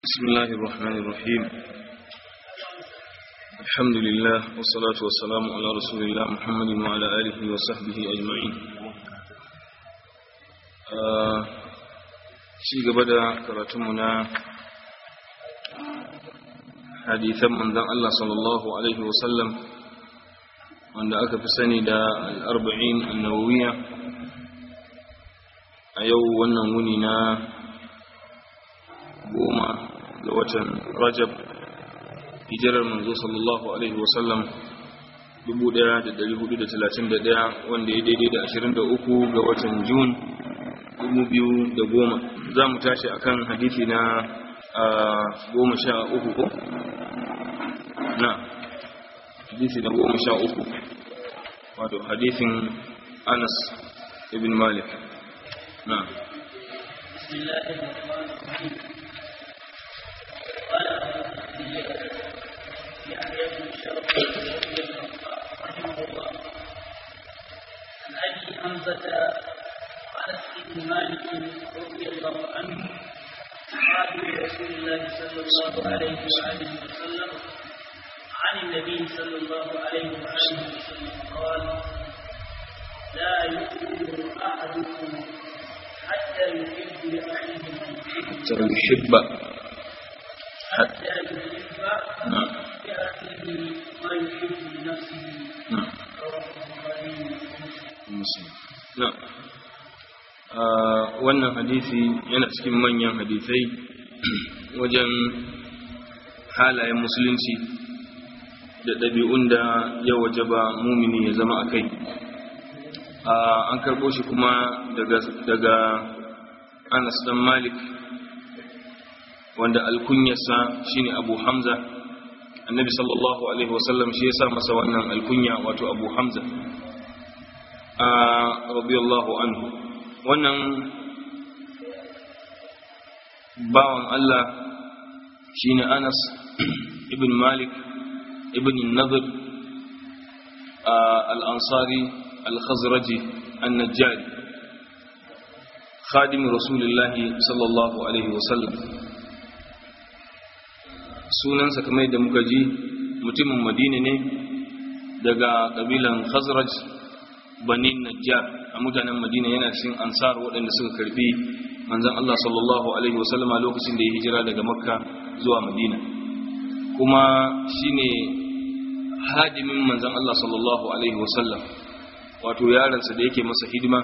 بسم الله الرحمن الرحيم الحمد لله والصلاة والسلام على رسول الله محمد وعلى آله وصحبه أجمعين شيء قبل كراتمنا حديثا من ذا الله صلى الله عليه وسلم wanda aka fi sani da al'arba'in annawawiya a yau wannan wuni na goma ga watan rajab hijirar manzo sallallahu alaihi wasallam 1431 wanda ya daidai da 23 ga watan jun 2010 za mu tashi akan hadithi na goma sha uku ko? na hadithi na goma sha uku wato hadithin anas ibn malik na بسم الله الرحمن الرحيم قال يحيى بن شرف رحمه الله عن ابي حمزه انس بن مالك رضي الله عنه صحابي رسول الله صلى الله عليه واله وسلم عن النبي صلى الله عليه واله وسلم قال لا يؤمن احدكم حتى يحب لاخيه حتى يحب حتى يحب نعم لأخيه ما يحب لنفسه نعم رواه البخاري ومسلم muslim na wannan hadisi yana cikin manyan hadisai wajen halayen musulunci da ɗabi'un da ya wajaba mumini ya zama a kai an karɓo shi kuma daga daga anas dan malik wanda alkunyarsa shine abu hamza annabi sallallahu alaihi wasallam shi ya sa masa wannan alkunya wato abu hamza a radiyallahu anhu wannan bawan Allah shine Anas ibn Malik ibn Nadir al-Ansari al-Khazraji an-Najjari khadim Rasulullah sallallahu alaihi wasallam sunansa kamar yadda muka ji mutumin Madina ne daga kabilan Khazraj bani najjar a mutanen madina yana cikin ansar waɗanda suka karbi manzon Allah sallallahu alaihi wasallama lokacin da ya hijira daga makka zuwa madina kuma shine hadimin manzon Allah sallallahu alaihi wasallam wato yaransa da yake masa hidima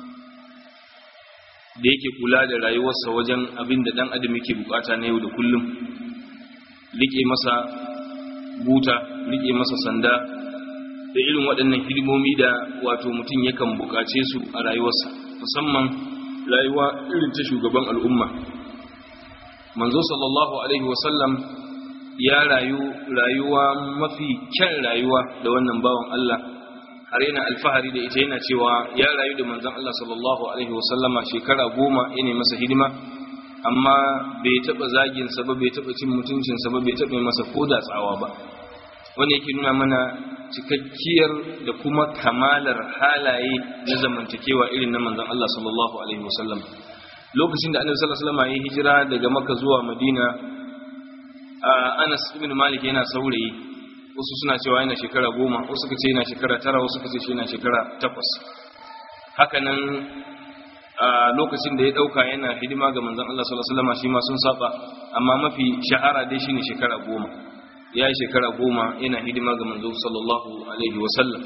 da yake kula da rayuwarsa wajen abin da dan adam yake bukata na yau da kullum rike masa buta rike masa sanda da irin waɗannan hidimomi da wato mutum yakan buƙace su a rayuwarsa musamman rayuwa irin ta shugaban al'umma manzo sallallahu alaihi wasallam ya rayu rayuwa mafi kyan rayuwa da wannan bawan Allah har yana alfahari da ita yana cewa ya rayu da manzon Allah sallallahu alaihi wasallama shekara goma yana masa hidima amma bai taɓa zaginsa ba bai taɓa cin mutuncinsa ba bai taɓa masa koda tsawa ba wanda yake nuna mana cikakkiyar da kuma kamalar halaye na zamantakewa irin na manzon Allah sallallahu alaihi wasallam lokacin da annabi sallallahu alaihi wasallam ya hijira daga Makka zuwa Madina Anas ibn Malik yana saurayi wasu suna cewa yana shekara goma wasu suka ce yana shekara tara wasu suka ce shi yana shekara takwas haka nan lokacin da ya dauka yana hidima ga manzon Allah sallallahu alaihi wasallam shi ma sun saba amma mafi shahara dai shine shekara goma ya yi shekara goma yana hidima ga manzo sallallahu alaihi wasallam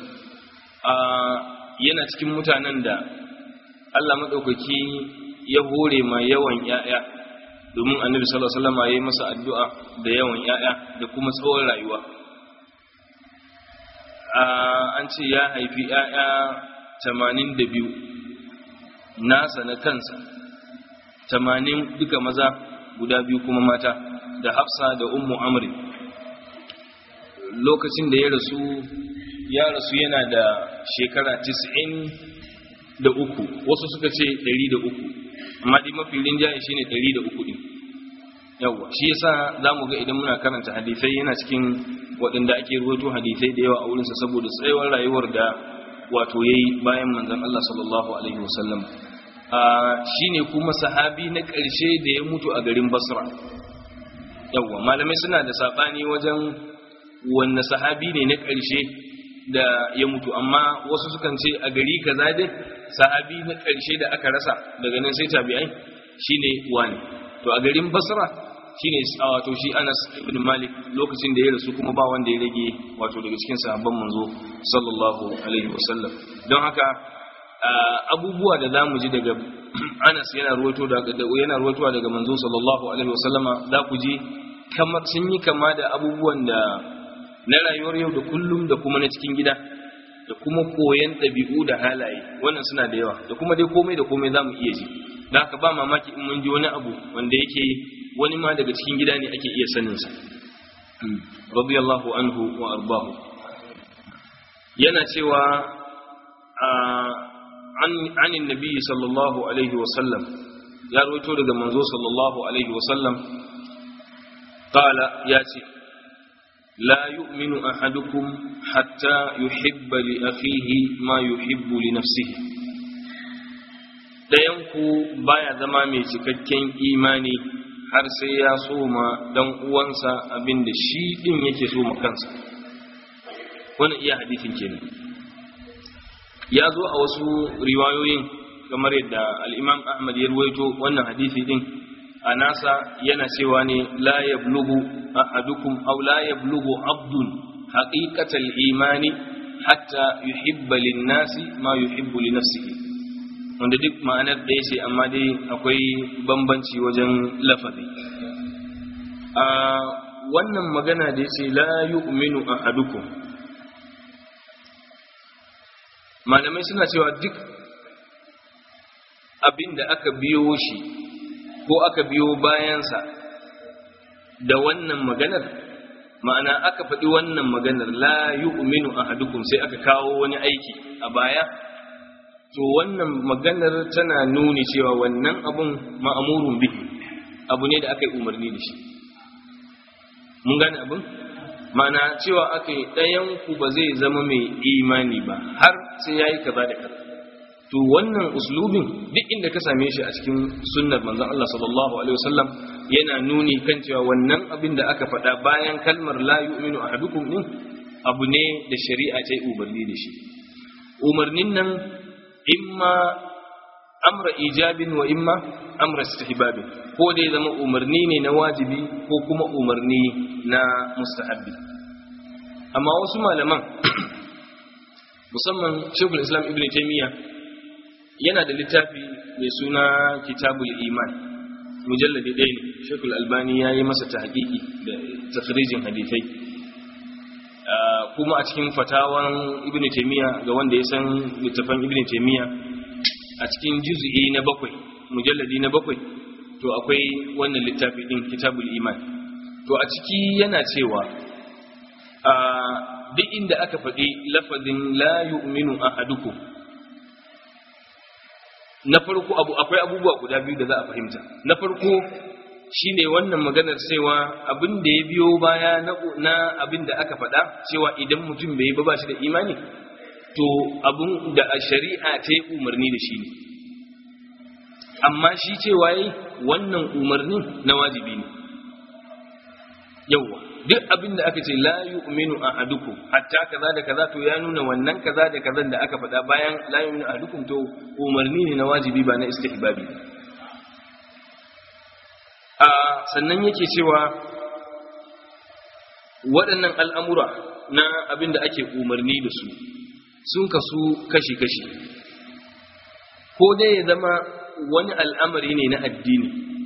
yana cikin mutanen da Allah maɗaukaki ya hore ma yawan ‘ya'ya domin annabi sallallahu alaihi wasallam ya yi masa addu'a da yawan ‘ya'ya da kuma tsawon rayuwa an ce ya haifi ‘ya'ya tamanin da biyu nasa na kansa tamanin duka maza guda biyu kuma mata da hafsa da ummu amri lokacin da ya rasu ya rasu yana da shekara 90 da uku wasu suka ce 100 da uku amma dai mafi rinjaye shine 100 da uku din yawa shi yasa zamu ga idan muna karanta hadisai yana cikin waɗanda ake ruwaito hadisai da yawa a wurinsa saboda tsayawar rayuwar da wato yayi bayan manzon Allah sallallahu alaihi wasallam shine kuma sahabi na ƙarshe da ya mutu a garin Basra yawwa malamai suna da sabani wajen wanne sahabi ne na ƙarshe da ya mutu amma wasu sukan ce a gari kaza dai sahabi na ƙarshe da aka rasa daga nan sai tabi'ai shine wani to a garin basra shine wato shi Anas ibn Malik lokacin da ya rasu kuma ba wanda ya rage wato daga cikin sahabban manzo sallallahu alaihi wasallam don haka abubuwa da zamu ji daga Anas yana ruwaito daga yana ruwaitowa daga manzo sallallahu alaihi wasallama za ku ji kamar sun yi kama da abubuwan da na rayuwar yau da kullum da kuma na cikin gida da kuma koyan ɗabi'u da halaye wannan suna da yawa da kuma dai komai da komai za mu iya ji da haka ba mamaki in mun ji wani abu wanda yake wani ma daga cikin gida ne ake iya saninsa radiyallahu anhu wa arbahu yana cewa an nabi sallallahu alaihi wasallam ya rawaito daga manzo sallallahu alaihi wasallam qala ya ce لا يؤمن أحدكم حتى يحب لأخيه ما يحب لنفسه ɗayanku baya zama mai cikakken imani har sai ya soma dan uwansa abin da shi ɗin yake so ma kansa wannan iya hadisin kenan ya zo a wasu riwayoyin kamar yadda al'imam ahmad ya ruwaito wannan hadisi ɗin a nasa yana cewa ne la yablughu ahadukum aw la yablughu abdun haqiqatal imani hatta yuhibba lin-nasi ma yuhibbu li nafsihi wanda duk ma'anar ɗaya ce amma dai akwai bambanci wajen lafazi a wannan magana da yace la yu'minu ahadukum malamai suna cewa duk abin da aka biyo shi ko aka biyo bayansa da wannan maganar ma'ana aka faɗi wannan maganar la yu'minu ahadukum sai aka kawo wani aiki a baya to wannan maganar tana nuni cewa wannan abun ma'amurun bihi abu ne da aka yi umarni da shi mun gane abin ma'ana cewa aka yi ɗayanku ba zai zama mai imani ba har sai ya yi kaza da kaza to wannan uslubin duk inda ka same shi a cikin sunnar manzon Allah sallallahu alaihi wasallam yana nuni kan cewa wannan abin da aka faɗa bayan kalmar la yu'minu ahadukum din abu ne da shari'a ta yi umarni da shi umarnin nan imma amra ijabin wa imma amra istihbabin ko dai zama umarni ne na wajibi ko kuma umarni na mustahabbi amma wasu malaman musamman shekul islam ibn taymiyyah yana da littafi mai suna kitabul iman mujalladi ɗaya ne shekul albani ya yi masa tahqiqi da tafrijin hadithai kuma a cikin fatawan ibn taymiya ga wanda ya san littafan ibn taymiya a cikin juz'i na bakwai mujalladi na bakwai to akwai wannan littafi din kitabul iman to a ciki yana cewa duk inda aka faɗi lafazin la yu'minu ahadukum na farko abu akwai abubuwa guda biyu da za a fahimta na farko shine wannan maganar cewa abin da ya biyo baya na abin da aka faɗa cewa idan mutum bai yi ba shi da imani to abin da a shari'a ta yi umarni da shi ne amma shi cewa yi wannan umarnin na wajibi ne yawwa duk abin da aka ce la yu'minu ahadukum hatta kaza da kaza to ya nuna wannan kaza da kaza da aka faɗa bayan la yu'minu ahadukum to umarni ne na wajibi ba na istihbabi a sannan yake cewa waɗannan al'amura na abin da ake umarni da su sun kasu kashi-kashi ko dai ya zama wani al'amari ne na addini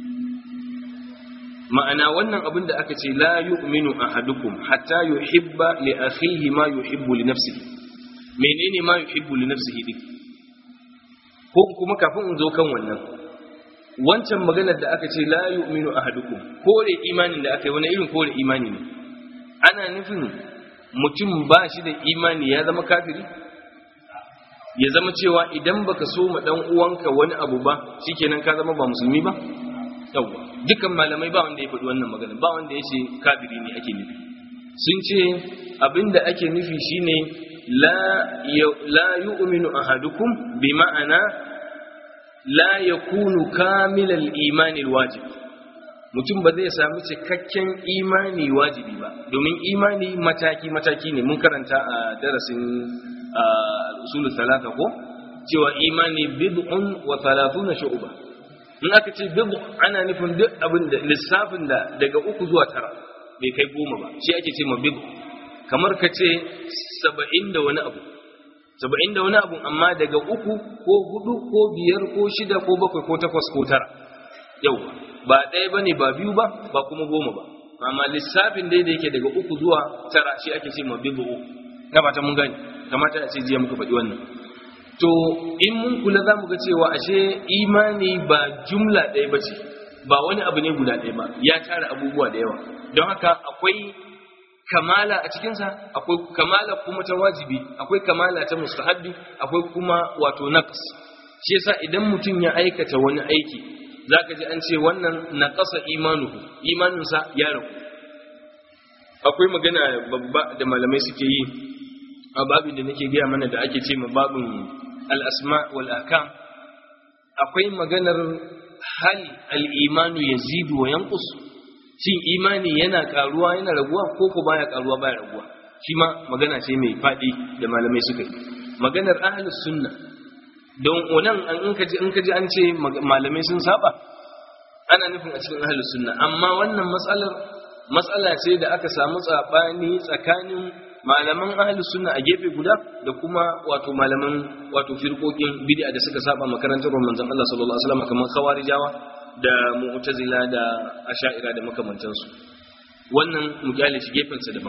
ma'ana wannan abin da aka ce la yu'minu ahadukum hatta yuhibba li akhihi ma yuhibbu li nafsihi menene ma yuhibbu li nafsihi din ko kuma kafin in zo kan wannan wancan maganar da aka ce la yu'minu ahadukum kore imanin da aka yi wani irin kore imani ne ana nufin mutum ba shi da imani ya zama kafiri ya zama cewa idan baka so ma dan uwanka wani abu ba shikenan ka zama ba musulmi ba yawwa dukan malamai ba wanda ya faɗi wannan magana ba wanda ya ce kafiri ne ake nufi sun ce abinda ake nufi shine la la yu'minu ahadukum bi ma'ana la yakunu kamilal imani alwajib mutum ba zai sami cikakken imani wajibi ba domin imani mataki-mataki ne mun karanta a darasin al'usulun talata ko cewa imani bid'un wa talatuna shu'uba in aka ce bid'u ana nufin duk abin da lissafin da daga uku zuwa tara bai kai goma ba shi ake ce ma bid'u kamar ka ce saba'in da wani abu saba'in da wani abu amma daga uku ko hudu ko biyar ko shida ko bakwai ko takwas ko tara yau ba ɗaya ba ne ba biyu ba ba kuma goma ba amma lissafin dai da yake daga uku zuwa tara shi ake ce ma bibu na fata mun gani kamata a ce jiya muka faɗi wannan to in mun kula za mu ga cewa ashe imani ba jumla ɗaya ba ce ba wani abu ne guda ɗaya ba ya tara abubuwa da yawa don haka akwai kamala a cikinsa akwai kamala kuma ta wajibi akwai kamala ta mustahabbi akwai kuma wato naqs shi yasa idan mutum ya aikata wani aiki zaka ji an ce wannan naqasa imanuhu imaninsa ya ragu akwai magana babba da malamai suke yi a babin da nake gaya mana da ake ce ma babin al-asma wal ahkam akwai maganar hal al-imanu yazidu wa yanqus shin imani yana karuwa yana raguwa ko ko baya karuwa baya raguwa shi ma magana ce mai fadi da malamai suka yi maganar ahlus sunna don wannan an in kaji in kaji an ce malamai sun saba ana nufin a cikin ahlus sunna amma wannan matsalar matsala ce da aka samu tsabani tsakanin malaman ahlus sunna a gefe guda da kuma wato malaman wato firqokin bid'a da suka saba makarantar manzon Allah sallallahu alaihi wasallam kamar khawarijawa da mu'tazila da asha'ira da makamantansu wannan mu kyale shi gefensa daban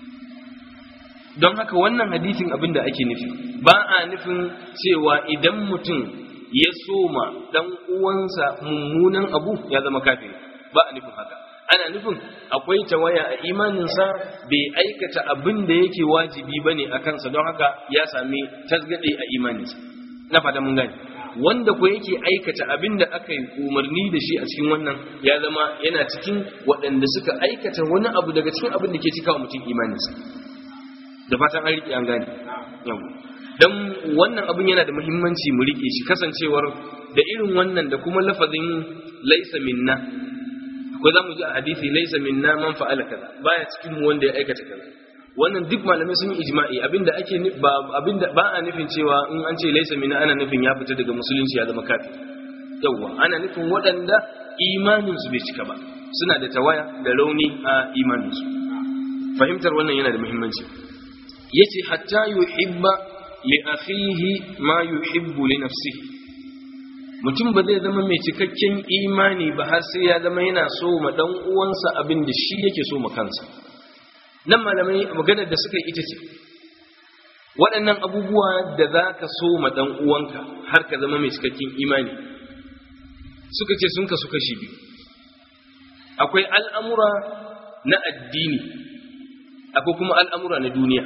don haka wannan hadisin abin da ake nufi ba a nufin cewa idan mutum ya soma dan uwansa mummunan abu ya zama kafiri ba a nufin haka ana nufin akwai tawaya a imaninsa bai aikata abin da yake wajibi bane a kansa don haka ya sami tasgade a imaninsa na fata mun gane wanda ko yake aikata abin da aka yi umarni da shi a cikin wannan ya zama yana cikin waɗanda suka aikata wani abu daga cikin abin da ke cika wa mutum imaninsa da fatan an riƙe an gane yau don wannan abin yana da muhimmanci mu riƙe shi kasancewar da irin wannan da kuma lafazin laisa minna ko za mu ji a hadisi laisa minna man fa'ala kaza baya cikin mu wanda ya aikata kaza wannan duk malamai sun yi ijma'i abinda ake ba abinda ba a nufin cewa in an ce laisa minna ana nufin ya fita daga musulunci ya zama kafir yawa ana nufin waɗanda imanin su bai cika ba suna da tawaya da rauni a imanin su fahimtar wannan yana da muhimmanci yace hatta yuhibba li akhihi ma yuhibbu li nafsihi mutum ba zai zama mai cikakken imani ba har sai ya zama yana so ma dan uwansa abin da shi yake so ma kansa nan malamai maganar da suka yi ita ce waɗannan abubuwa da za ka so ma dan uwanka har ka zama mai cikakken imani suka ce sun kasu kashi biyu akwai al'amura na addini akwai kuma al'amura na duniya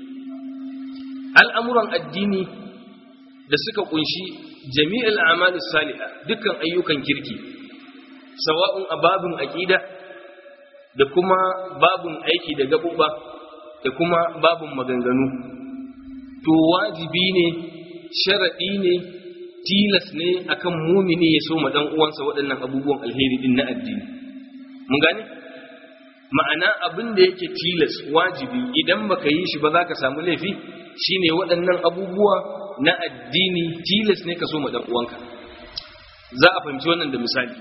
al'amuran addini da suka kunshi jami'ul a'mal salihah dukkan ayyukan kirki sawa'un a babun aqida da kuma babun aiki da gabuba da kuma babun maganganu to wajibi ne sharadi ne tilas ne akan mumini ya so ma dan uwansa waɗannan abubuwan alheri din na addini mun gane ma'ana abin da yake tilas wajibi idan baka yi shi ba za ka samu laifi shine waɗannan abubuwa na addini tilas ne ka so ma dan uwanka za a fahimci wannan da misali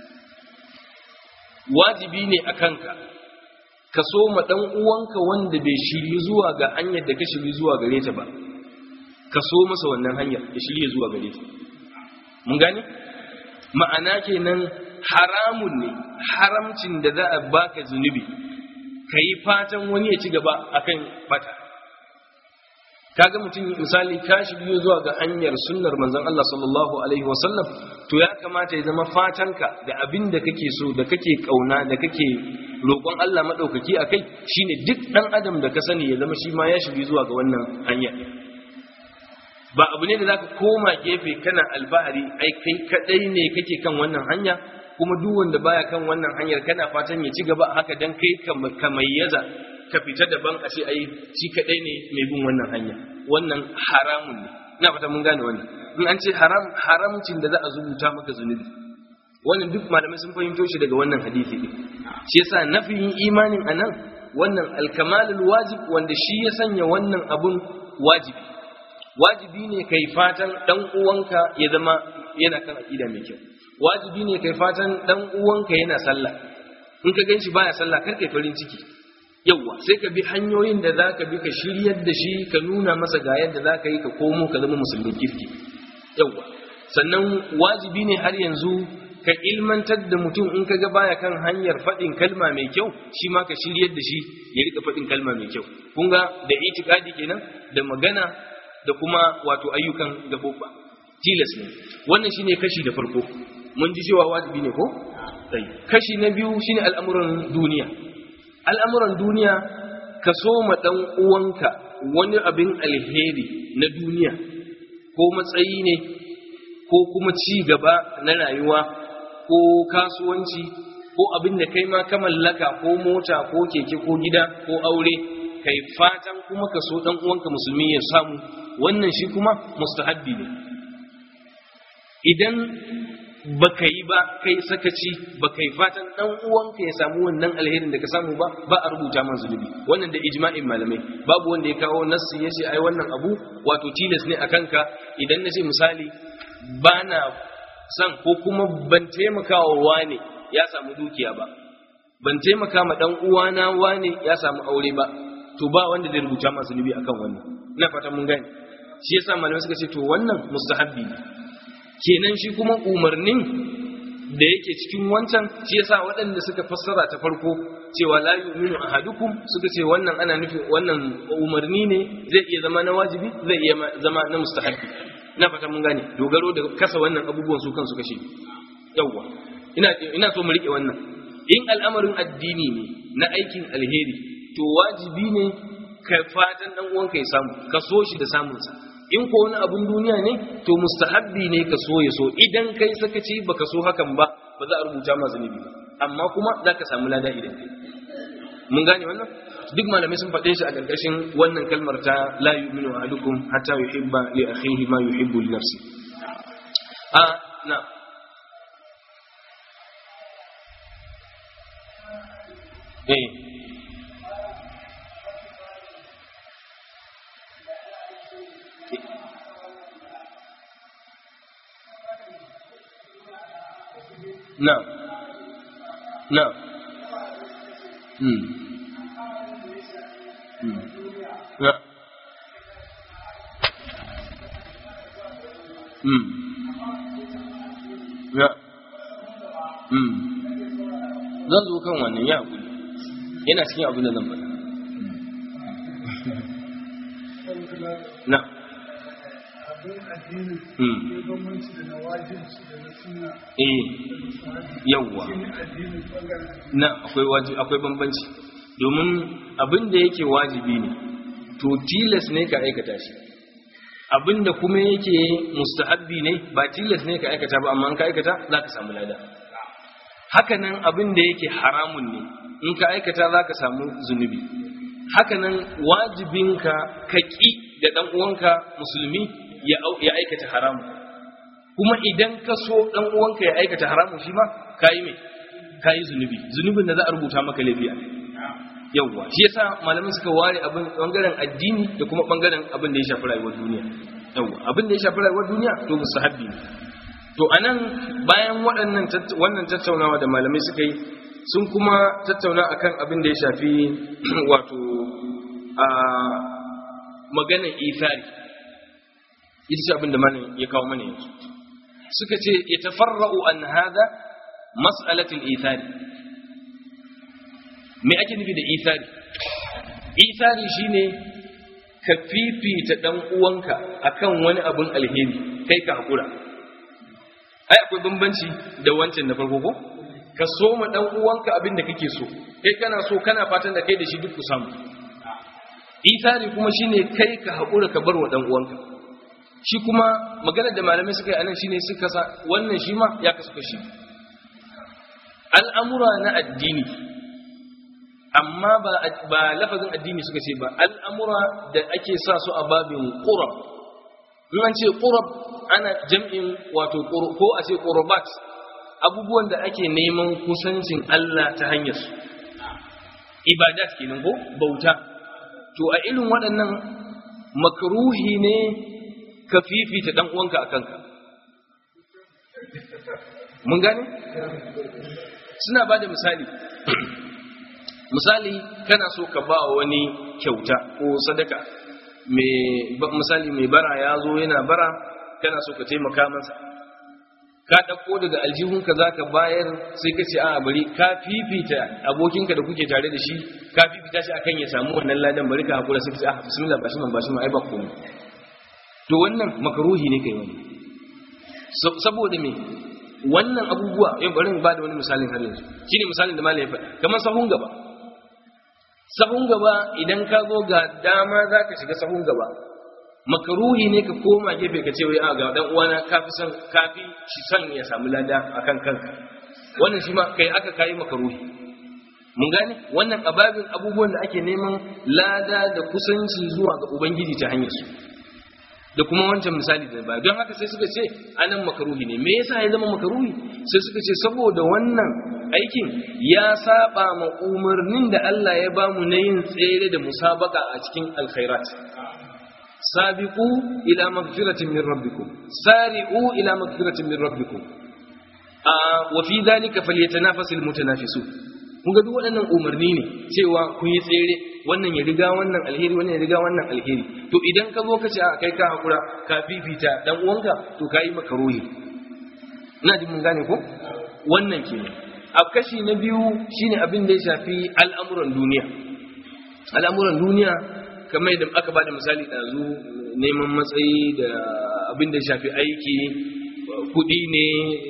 wajibi ne a kanka ka so ma dan uwanka wanda bai shirye zuwa ga hanyar da ka shirye zuwa gare ta ba ka so masa wannan hanyar ya shirye zuwa gare ta mun gane ma'ana kenan haramun ne haramcin da za a baka zunubi ka yi fatan wani ya ci gaba akan bata kaga mutum misali ka shirye zuwa ga hanyar sunnar manzon Allah sallallahu alaihi wasallam to ya kamata ya zama fatanka da abin da kake so da kake kauna da kake roƙon Allah madaukaki akai shine duk dan adam da ka sani ya zama shi ma ya shirye zuwa ga wannan hanya ba abu ne da zaka koma gefe kana albahari ai kai kadai ne kake kan wannan hanya kuma duk wanda baya kan wannan hanyar kana fatan ya ci gaba haka dan kai ka mayyaza ka fita daban a ce ai shi kadai ne mai bin wannan hanya wannan haramun ne ina fata mun gane wannan in an ce haram haramcin da za a zubuta maka zunubi wannan duk malamai sun fahimto shi daga wannan hadisi din shi yasa nafiyin imanin anan wannan alkamalul wajib wanda shi ya sanya wannan abun wajibi wajibi ne kai fatan dan uwanka ya zama yana kan aqida mai kyau wajibi ne kai fatan dan uwanka yana sallah in ka ganshi baya sallah kar kai farin ciki yawwa sai ka bi hanyoyin da zaka bi ka shiryar da shi ka nuna masa ga yadda zaka yi ka komo ka zama musulmin kirki yawwa sannan wajibi ne har yanzu ka ilmantar da mutum in ka ga baya kan hanyar faɗin kalma mai kyau shi ma ka shiryar da shi ya rika faɗin kalma mai kyau kun ga da itikadi kenan da magana da kuma wato ayyukan gabobba tilas ne wannan shine kashi da farko mun ji cewa wajibi ne ko sai kashi na biyu shine al'amuran duniya al'amuran duniya ka so ma dan uwanka wani abin alheri na duniya ko matsayi ne ko kuma ci gaba na rayuwa ko kasuwanci ko abin da kai ma ka mallaka ko mota ko keke ko gida ko aure kai fatan kuma ka so dan uwanka musulmi ya samu wannan shi kuma mustahabbi ne idan baka yi ba kai sakaci baka yi fatan dan uwanka ya samu wannan alherin da ka samu ba ba a rubuta man zunubi wannan da ijma'in malamai babu wanda ya kawo nassi ya ce ai wannan abu wato tilas ne akan ka idan na ce misali bana san ko kuma ban taimaka wa wane ya samu dukiya ba ban taimaka ma dan uwana wane ya samu aure ba to ba wanda zai rubuta masu zunubi akan wannan ina fatan mun gane shi yasa malamai suka ce to wannan mustahabbi ne kenan shi kuma umarnin da yake cikin wancan shi yasa waɗanda suka fassara ta farko cewa la yu'minu ahadukum suka ce wannan ana nufin wannan umarni ne zai iya zama na wajibi zai iya zama na mustahabbi ina fata mun gane dogaro da kasa wannan abubuwan su kansu kashe yawwa ina ina so mu rike wannan in al'amarin addini ne na aikin alheri to wajibi ne ka fatan dan uwanka ya samu ka so shi da samun sa in ko wani abun duniya ne to mustahabbi ne ka so ya so idan kai sakaci baka so hakan ba ba za a rubuta ma zunubi ba amma kuma za ka samu lada idan kai mun gane wannan duk malamai sun faɗe shi a ƙarƙashin wannan kalmar ta la yu'minu ahadukum hatta yuhibba li akhihi ma yuhibbu li nafsi a na eh na na hmm ya hmm ya hmm zan zo kan wannan ya haƙuri yana cikin abin da zan faɗa na eh yawwa na akwai wajibi akwai bambanci domin abin da yake wajibi ne to tilas ne ka aikata shi abin da kuma yake mustahabbi ne ba tilas ne ka aikata ba amma in ka aikata za ka samu lada hakanan abin da yake haramun ne in ka aikata za ka samu zunubi hakanan wajibinka ka ƙi da ɗan uwanka musulmi ya aikata haramun kuma idan ka so ɗan uwanka ya aikata haramun shi ma ka yi mai ka yi zunubi zunubin da za a rubuta maka laifi a yawwa shi yasa malamin suka ware abin bangaren addini da kuma bangaren abin da ya shafi rayuwar duniya yawwa abin da ya shafi rayuwar duniya to mustahabbi ne to anan bayan waɗannan wannan tattaunawa da malamai suka yi sun kuma tattauna akan abin da ya shafi wato a maganar ithari ita ce abin da malam ya kawo mana yanzu suka ce ya tafarra'u an hada mas'alatul ithari me ake nufi da ithari ithari shine ka fifita dan uwanka akan wani abun alheri kai ka hakura ai akwai bambanci da wancan na farko ko ka so ma dan uwanka abin da kake so kai kana so kana fatan da kai da shi duk ku samu ithari kuma shine kai ka hakura ka bar wa dan uwanka shi kuma maganar da malamai suka yi anan shine suka sa wannan shi ma ya kasu kashi al'amura na addini amma ba ba lafazin addini suka ce ba al'amura da ake sa su a babin qurab in an ce qurab ana jam'in wato ko a ce qurbat abubuwan da ake neman kusancin Allah ta hanyar su ibadat kenan ko bauta to a irin waɗannan makruhi ne ka fifita dan uwanka a kanka mun gane suna ba da misali misali kana so ka ba wani kyauta ko sadaka misali mai bara ya zo yana bara kana so ka taimaka masa ka ɗauko daga aljihunka za ka bayar sai ka ce a bari ka fifita abokinka da kuke tare da shi ka fifita shi akan ya samu wannan ladan bari ka haƙura sai ka ce a bismillah ba shi man ba shi man ai ba komai to wannan makaruhi ne kai wani saboda me wannan abubuwa yau bari ba da wani misalin har yanzu shine misalin da malai ya faɗa kamar sahun gaba sahun gaba idan ka zo ga dama za ka shiga sahun gaba makaruhi ne ka koma gefe ka ce wai a ga dan uwana kafi son kafi shi son ya samu lada akan kanka wannan shi ma kai aka kai makaruhi mun gane wannan ababin abubuwan da ake neman lada da kusanci zuwa ga ubangiji ta hanyar su da kuma wancan misali da ba don haka sai suka ce anan makaruhi ne me yasa ya zama makaruhi sai suka ce saboda wannan aikin ya saba ma umarnin da Allah ya bamu na yin tsere da musabaka a cikin alkhairat sabiqu ila magfiratin min rabbikum sari'u ila magfiratin min rabbikum a wa fi dhalika falyatanafasul mutanafisun kun ga duk waɗannan umarni ne cewa kun yi tsere wannan ya riga wannan alheri wannan ya riga wannan alheri to idan ka zo ka ce a kai ka hakura ka fifita dan uwanka to ka yi maka rohi ina jin mun gane ko wannan ke a kashi na biyu shine abin da ya shafi al'amuran duniya al'amuran duniya kamar yadda aka bada misali ɗazu neman matsayi da abin da ya shafi aiki kuɗi ne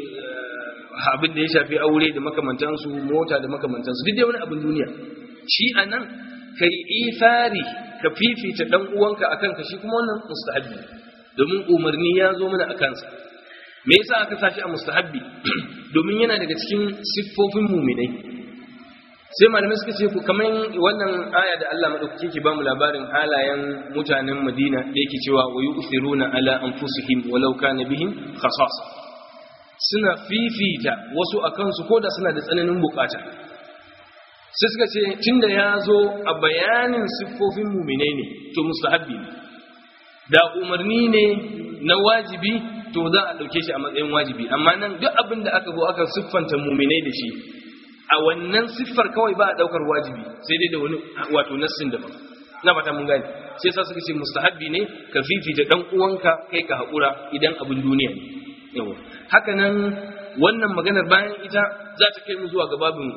abin da ya shafi aure da makamantansu mota da makamantansu duk dai wani abin duniya shi a nan ka yi ifari ka fifita ɗan uwanka a kanka shi kuma wannan mustahabbi domin umarni ya zo mana a kansa me yasa aka sashi a mustahabbi domin yana daga cikin siffofin muminai sai malamai suka ce ku kamar wannan aya da Allah madaukake ke ba mu labarin halayen mutanen Madina da yake cewa wa yu'thiruna ala anfusihim walau kana bihim khasasa suna fifita wasu a kansu ko da suna da tsananin bukata sai suka ce tunda ya zo a bayanin siffofin muminai ne to mustahabbi ne da umarni ne na wajibi to za a ɗauke shi a matsayin wajibi amma nan duk abin da aka zo aka siffanta muminai da shi a wannan siffar kawai ba a ɗaukar wajibi sai dai da wani wato nassin daban na fata mun gani sai sa suka ce mustahabbi ne ka fifita dan uwanka kai ka haƙura idan abin duniya ne yawa haka nan wannan maganar bayan ita za ta kai mu zuwa ga babin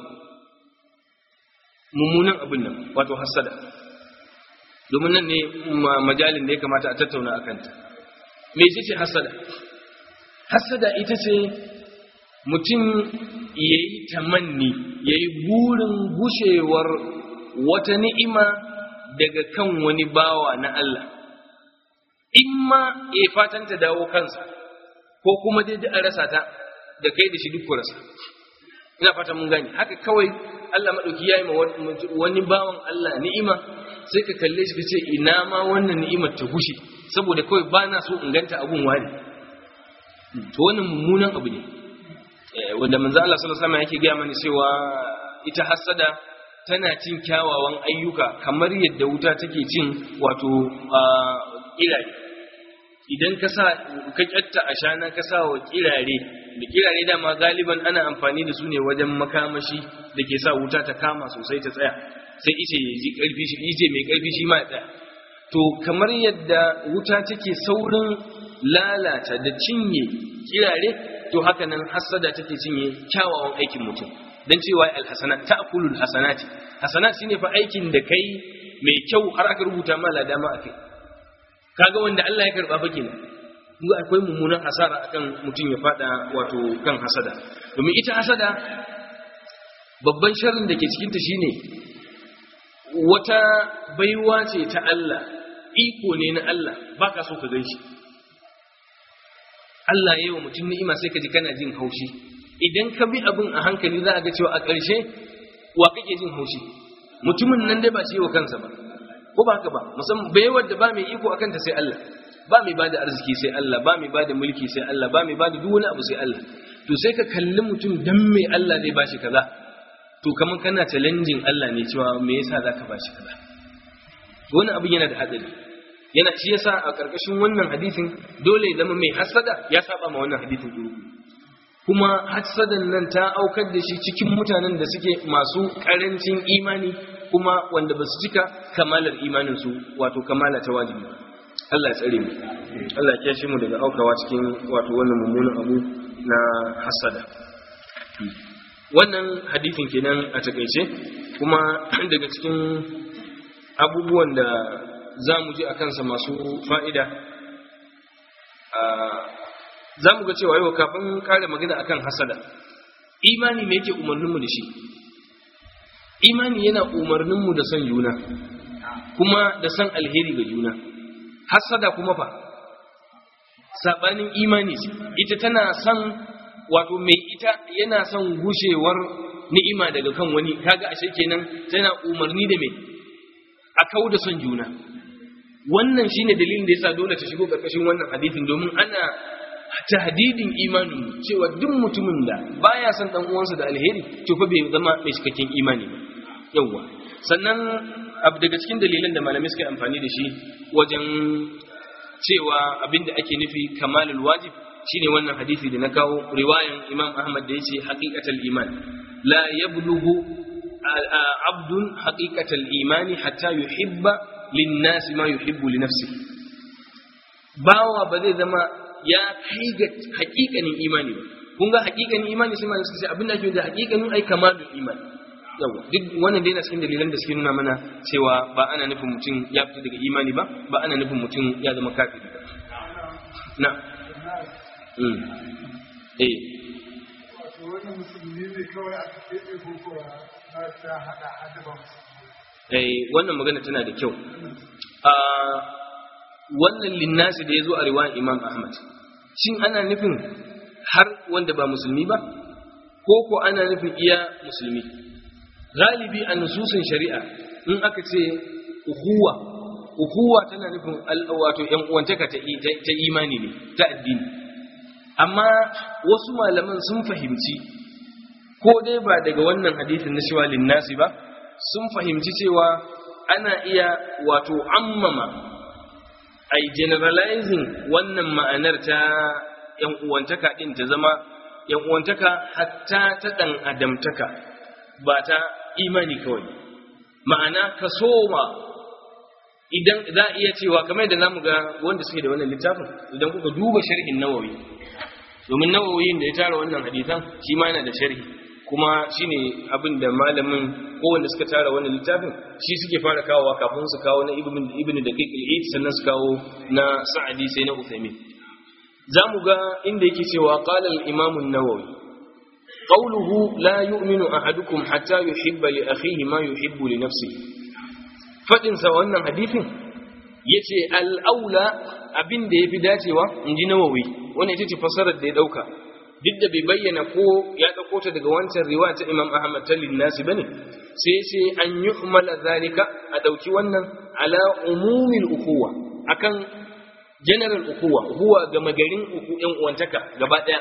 mummunan abin nan wato hassada domin nan ne majalin da ya kamata a tattauna a kanta me ce ce hassada hassada ita ce mutum ya yi tamanni ya yi burin gushewar wata ni'ima daga kan wani bawa na Allah in ma ya fatan ta dawo kansa ko kuma dai a rasa ta da kai da shi duk ku rasa ina fata mun gani haka kawai Allah madauki yayi ma wani bawan Allah ni'ima sai ka kalle shi kace ina ma wannan ni'imar ta gushe saboda kawai ba na so in ganta abun wani to wannan mummunan abu ne wanda manzo Allah sallallahu alaihi wasallam yake ga mana cewa ita hasada tana cin kyawawan ayyuka kamar yadda wuta take cin wato iraye idan ka sa ka kyatta a shana ka sa wa kirare da kirare dama galiban ana amfani da su ne wajen makamashi da ke sa wuta ta kama sosai ta tsaya sai ice ya ji karfi shi ice mai karfi shi ma ya tsaya to kamar yadda wuta take saurin lalata da cinye kirare to haka nan hasada take cinye kyawawan aikin mutum dan cewa alhasanat ta'kulul hasanati hasanat shine fa aikin da kai mai kyau har aka rubuta ma ladama akai kaga wanda Allah ya karba fa kenan kuma akwai mummunan hasara akan mutum ya fada wato kan hasada domin ita hasada babban sharrin da ke cikin ta shine wata baiwa ce ta Allah iko ne na Allah baka so ka ganshi Allah ya yi wa mutum ni'ima sai ka ji kana jin haushi idan ka bi abin a hankali za a ga cewa a ƙarshe wa kake jin haushi mutumin nan dai ba shi wa kansa ba ko ba haka ba musamman baiwar da ba mai iko akan ta sai Allah ba mai bada arziki sai Allah ba mai bada mulki sai Allah ba mai bada duk wani abu sai Allah to sai ka kalli mutum dan me Allah zai bashi kaza to kamar kana challenging Allah ne cewa me yasa zaka bashi kaza wani abin yana da hadari yana shi yasa a karkashin wannan hadisin dole ya zama mai hasada ya saba ma wannan hadisin duru kuma hasadan nan ta aukar da shi cikin mutanen da suke masu karancin imani kuma wanda ba su cika kamalar imanin su wato kamala ta wajibi Allah ya tsare mu Allah ya kiyashe mu daga aukawa cikin wato wannan mummunan abu na hasada wannan hadisin kenan a takaice kuma daga cikin abubuwan da za mu ji a kansa masu fa'ida za mu ga cewa yau kafin kare magana akan hasada imani me yake umarninmu da shi imani yana umarninmu da son juna kuma da son alheri ga juna hasada kuma fa sabanin imani ita tana son wato mai ita yana son gushewar ni'ima daga kan wani kaga ashe kenan tana umarni da mai a kau da son juna wannan shine dalilin da yasa dole ta shigo karkashin wannan hadisin domin ana tahdidin imanin cewa duk mutumin da baya son dan uwansa da alheri to fa bai zama mai cikakken imani ba yawa sannan abu daga cikin dalilan da malamai suka amfani da shi wajen cewa abinda ake nufi kamalul wajib shine wannan hadisi da na kawo riwayan Imam Ahmad da yace haqiqatul iman la yablughu abdun haqiqatul imani hatta yuhibba lin-nas ma yuhibbu li nafsihi bawa ba zai zama ya kai ga haƙiƙanin imani ba kun ga haƙiƙanin imani sai malamai suka ce abin da ake da haƙiƙanin ai kamalul iman yawa duk wannan dai na cikin dalilan da suke nuna mana cewa ba ana nufin mutum ya fita daga imani ba ba ana nufin mutum ya zama kafiri ba na mm eh eh wannan magana tana da kyau a wannan linnasi da ya zo a riwayan imam ahmad shin ana nufin har wanda ba musulmi ba ko ko ana nufin iya musulmi galibi a nususin shari'a in aka ce uhuwa uhuwa tana nufin wato yan uwantaka ta imani ne ta addini amma wasu malaman sun fahimci ko dai ba daga wannan hadisin na shiwa linnasi ba sun fahimci cewa ana iya wato ammama ai generalizing wannan ma'anar ta yan uwantaka din ta zama yan uwantaka hatta ta dan adamtaka ba ta imani kawai ma'ana ka soma idan za a iya cewa kamar da namu ga wanda suke da wannan littafin idan kuka duba sharhin nawawi domin nawawi da ya tara wannan hadisan shi ma yana da sharhi kuma shine abin da malamin ko wanda suka tara wannan littafin shi suke fara kawowa kafin su kawo na ibn ibn daqiq al-eid sannan su kawo na sa'adi sai na uthaymin zamu ga inda yake cewa qala al-imam an-nawawi qawluhu la yu'minu ahadukum hatta yuhibba li akhihi ma yuhibbu li nafsihi fadin sa wannan hadisin yace al-aula abin da yafi dacewa inji nawawi wannan ita ce fasarar da ya dauka duk da bai bayyana ko ya dauko ta daga wancan riwaya ta Imam Ahmad ta linnasi bane sai sai an yuhmala zalika a dauki wannan ala umumil ukhuwa akan general ukhuwa huwa ga magarin uku yan uwantaka gaba daya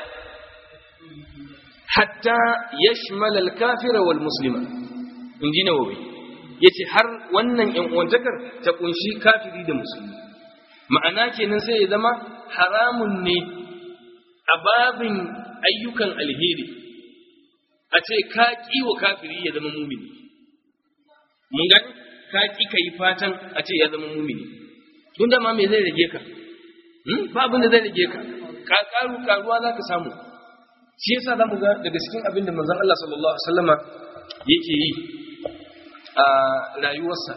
hatta yashmal al kafira wal muslima inji nawawi yace har wannan yan uwantakar ta kunshi kafiri da musulmi ma'ana kenan sai ya zama haramun ne a babin ayyukan alheri a ce ka ƙi wa kafiri ya zama mumini mun gani ka ƙi ka yi fatan a ce ya zama mumini tun da ma me zai rage ka ba abin da zai rage ka ka karu karuwa za ka samu shi yasa za mu ga daga cikin abin da manzon Allah sallallahu alaihi wasallama yake yi a rayuwarsa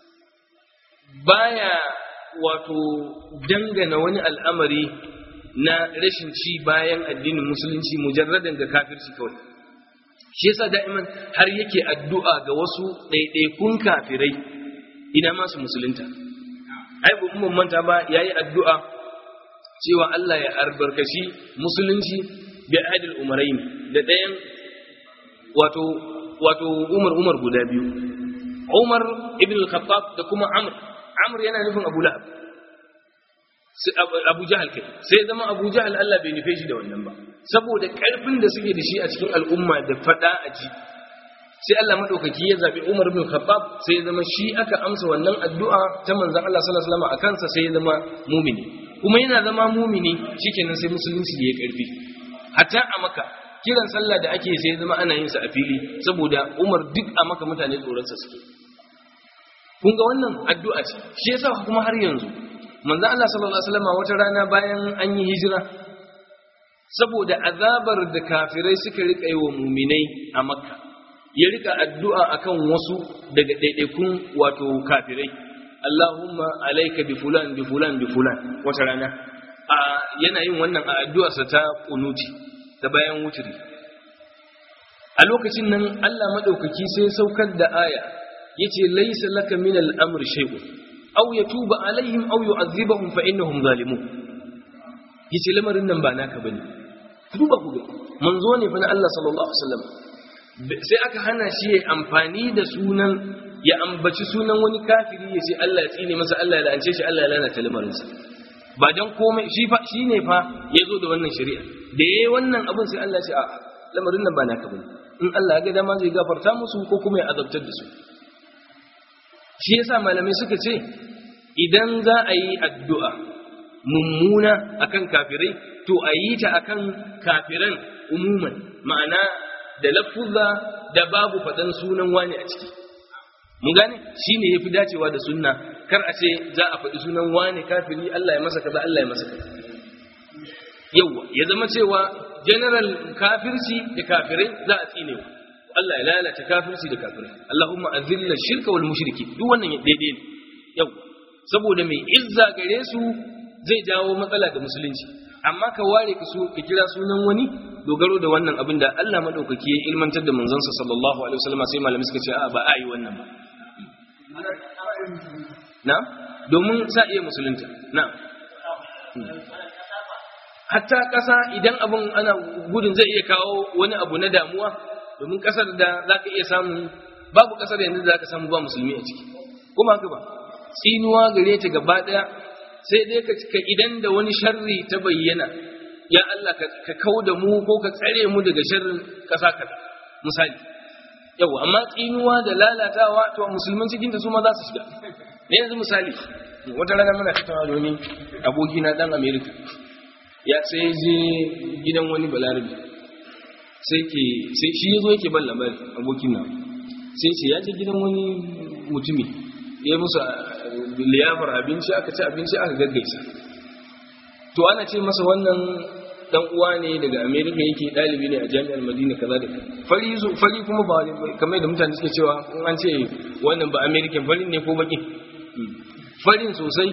baya wato dangana wani al'amari na rashin ci bayan addinin musulunci mujarradan ga kafirci kawai shi yasa da'iman har yake addu'a ga wasu ɗaiɗaikun kafirai ina masu musulunta ai ba mun manta ba yayi addu'a cewa Allah ya albarkaci musulunci bi adil umarain da ɗayan wato wato Umar Umar guda biyu Umar ibn al-Khattab da kuma Amr Amr yana nufin Abu Lahab Abu Jahal kai sai zama Abu Jahal Allah bai nufe shi da wannan ba saboda ƙarfin da suke da shi a cikin al'umma da faɗa a ji sai Allah madaukaki ya zabi Umar bin Khattab sai ya zama shi aka amsa wannan addu'a ta manzon Allah sallallahu alaihi wasallam a kansa sai ya zama mumini kuma yana zama mumini shikenan sai musulunci ya karfi hatta a Makka kiran sallah da ake sai ya zama ana yin sa a fili saboda Umar duk a Makka mutane tsoron sa suke kun ga wannan addu'a ce shi yasa kuma har yanzu manzon Allah sallallahu alaihi wasallam wata rana bayan an yi hijira saboda azabar da kafirai suka rika yi wa muminai a Makka ya rika addu'a akan wasu daga ɗaiɗaikun wato kafirai Allahumma alaika bi fulan bi fulan bi fulan wata rana a yana yin wannan a addu'arsa ta kunuti ta bayan wuturi a lokacin nan Allah madaukaki sai saukar da aya yace laysa laka min al-amri shay'un aw yatuba alaihim aw yu'adhibahum fa innahum zalimun yace lamarin nan ba naka bane duba ku ga manzo ne fa na Allah sallallahu alaihi wasallam sai aka hana shi ya amfani da sunan ya ambaci sunan wani kafiri ya ce Allah ya tsine masa Allah ya la'ance shi Allah ya lalata lamarinsa ba dan komai shi fa shine fa ya zo da wannan shari'a da yayi wannan abin sai Allah ya ce a lamarin nan ba naka bane in Allah ya ga dama zai gafarta musu ko kuma ya azabtar da su shi yasa malamai suka ce idan za a yi addu'a mummuna akan kafirai to a yi ta akan kafiran umuman ma'ana da lafuzza da babu faɗan sunan wani a ciki mun gane shi ne ya fi dacewa da sunna kar a ce za a faɗi sunan wani kafiri Allah ya masa kaza Allah ya masa kaza yawwa ya zama cewa general kafirci da kafirai za a tsine wa Allah ya lalata kafirci da kafirai Allahumma azilla shirka wal mushriki duk wannan daidai ne yawwa saboda mai izza gare su zai jawo matsala da musulunci amma ka ware ka so ka kira sunan wani dogaro da wannan abin da Allah madaukaki ya ilmantar da manzansa sallallahu alaihi wasallam sai malamai suka ce a ba a yi wannan ba na domin sa iya musulunta na hatta ƙasa idan abin ana gudun zai iya kawo wani abu na damuwa domin ƙasar da za ka iya samu babu ƙasar yanzu da za ka samu ba musulmi a ciki kuma haka ba tsinuwa gare ta gaba ɗaya sai dai ka idan da wani sharri ta bayyana ya Allah ka kau da mu ko ka tsare mu daga sharrin ƙasa kaza misali yau amma tsinuwa da lalatawa to musulman cikin da su ma za su shiga ne yanzu misali wata rana muna tattauna da wani aboki na dan America ya sai je gidan wani balarabi sai ke sai shi yazo yake ban labari abokin nan sai ce ya je gidan wani mutumi ya musu liyafar abinci aka ci abinci aka gaggaisa to ana ce masa wannan dan uwa ne daga America yake dalibi ne a jami'ar Madina kaza da fari zo fari kuma ba kamar da mutane suke cewa in an ce wannan ba American fari ne ko baki farin sosai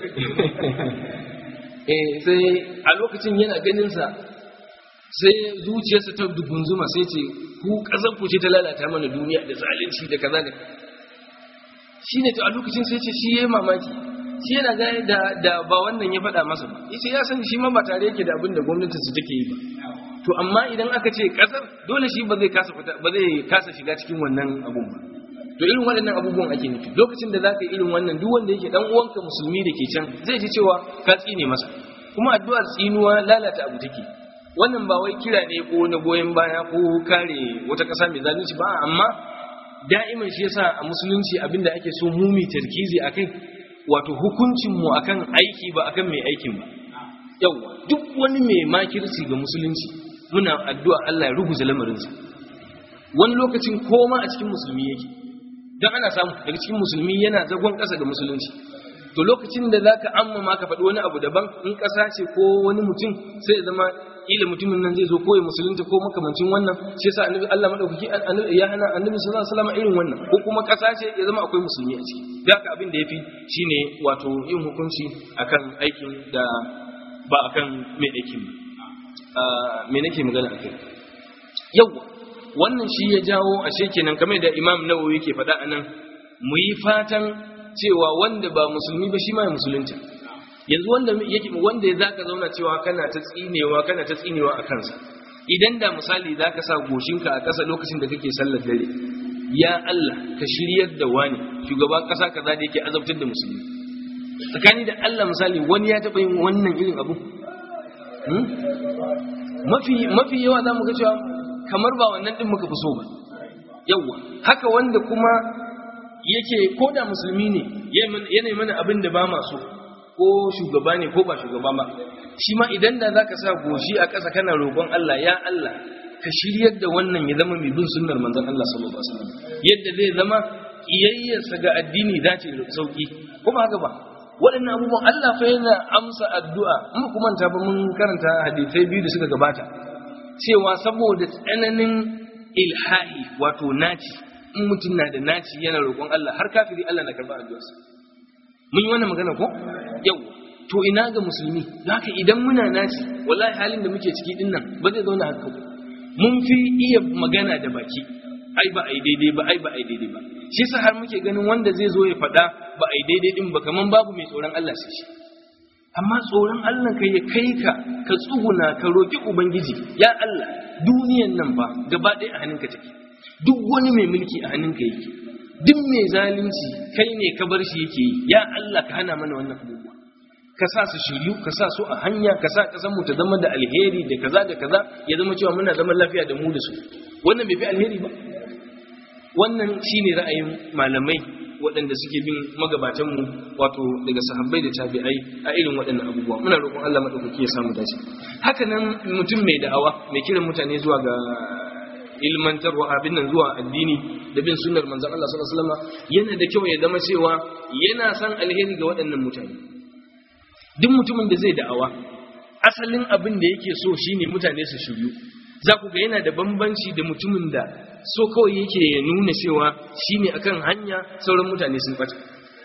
eh sai a lokacin yana ganin sa sai zuciyarsa ta dugunzuma sai ce ku kazan ku ce ta lalata mana duniya da zalunci da kaza da shine to a lokacin sai ce shi yayi mamaki shi yana gane da da ba wannan ya faɗa masa ba yace ya sani shi ma ba tare yake da abin da gwamnatin su take yi ba to amma idan aka ce kasar dole shi ba zai kasa fita ba zai kasa shiga cikin wannan abun ba to irin waɗannan abubuwan ake nufi lokacin da zaka yi irin wannan duk wanda yake dan uwanka musulmi da ke can zai ji cewa ka tsine masa kuma addu'ar tsinuwa lalata abu take wannan ba wai kira ne ko na goyon baya ko kare wata ƙasa mai zalunci ba amma da'iman shi yasa a musulunci abinda ake so mu mi tarkizi akai wato hukuncin mu akan aiki ba akan mai aikin ba yawa duk wani mai makirci ga musulunci muna addu'a Allah ya ruguza lamarinsa wani lokacin koma a cikin musulmi yake don ana samu daga cikin musulmi yana zagon ƙasa ga musulunci to lokacin da za ka amma ma ka faɗi wani abu daban in ƙasa ce ko wani mutum sai zama ila mutumin nan zai zo ko ya musulunta ko makamancin wannan shi yasa annabi Allah madaukaki ya hana annabi sallallahu alaihi wasallam irin wannan ko kuma ƙasa ce ya zama akwai musulmi a ciki da haka abin da yafi shine wato yin hukunci akan aikin da ba akan mai aikin ba me nake magana akai yawa wannan shi ya jawo ashe kenan kamar da Imam Nawawi yake faɗa anan mu yi fatan cewa wanda ba musulmi ba shi ma ya musulunta yanzu wanda yake wanda ya zaka zauna cewa kana ta tsinewa kana ta tsinewa a kansa idan da misali zaka sa goshinka a ƙasa lokacin da kake sallar dare ya Allah ka shiryar da wani shugaban ƙasa kaza da yake azabtar da musulmi tsakani da Allah misali wani ya taɓa yin wannan irin abu mafi mafi yawa zamu ga cewa kamar ba wannan din muka fi so ba yawa haka wanda kuma yake ko da musulmi ne yana mana abin da ba ma so ko shugaba ne ko ba shugaba ba shi ma idan da zaka sa goshi a ƙasa kana roƙon Allah ya Allah ka shiryar da wannan ya zama mai bin sunnar manzon Allah sallallahu alaihi wasallam yadda zai zama kiyayyarsa ga addini dace da sauki kuma haka ba waɗannan abubuwan Allah fa yana amsa addu'a in ba kuma ta ba mun karanta hadisai biyu da suka gabata cewa saboda tsananin ilhahi wato naci in mutum na da naci yana roƙon Allah har kafiri Allah na karɓa addu'arsa mun yi wannan magana ko yau to ina ga musulmi haka idan muna naci wallahi halin da muke ciki din nan ba zai zauna haka mun fi iya magana da baki ai ba ai daidai ba ai ba ai daidai ba shi yasa har muke ganin wanda zai zo ya faɗa ba ai daidai din ba kaman babu mai tsoron Allah sai shi amma tsoron Allah kai ya kai ka ka tsuguna ka roki ubangiji ya Allah duniyan nan ba gaba ɗaya a hannunka take duk wani mai mulki a hannunka yake duk mai zalunci kai ne ka bar shi yake yi ya Allah ka hana mana wannan abubuwa ka sa su shiryu ka sa su a hanya ka sa kasan mu ta zama da alheri da kaza da kaza ya zama cewa muna zaman lafiya da mu da su wannan bai fi alheri ba wannan shine ra'ayin malamai waɗanda suke bin magabatanmu wato daga sahabbai da tabi'ai a irin waɗannan abubuwa muna roƙon Allah madaukaki ya samu dace haka nan mutum mai da'awa mai kiran mutane zuwa ga ilmantarwa abin nan zuwa addini da bin sunnar manzon Allah sallallahu alaihi wasallam yana da kyau ya zama cewa yana san alheri ga waɗannan mutane duk mutumin da zai da'awa asalin abin da yake so shine mutane su shiryu za ku ga yana da bambanci da mutumin da so kawai yake ya nuna cewa shine akan hanya sauran mutane sun bata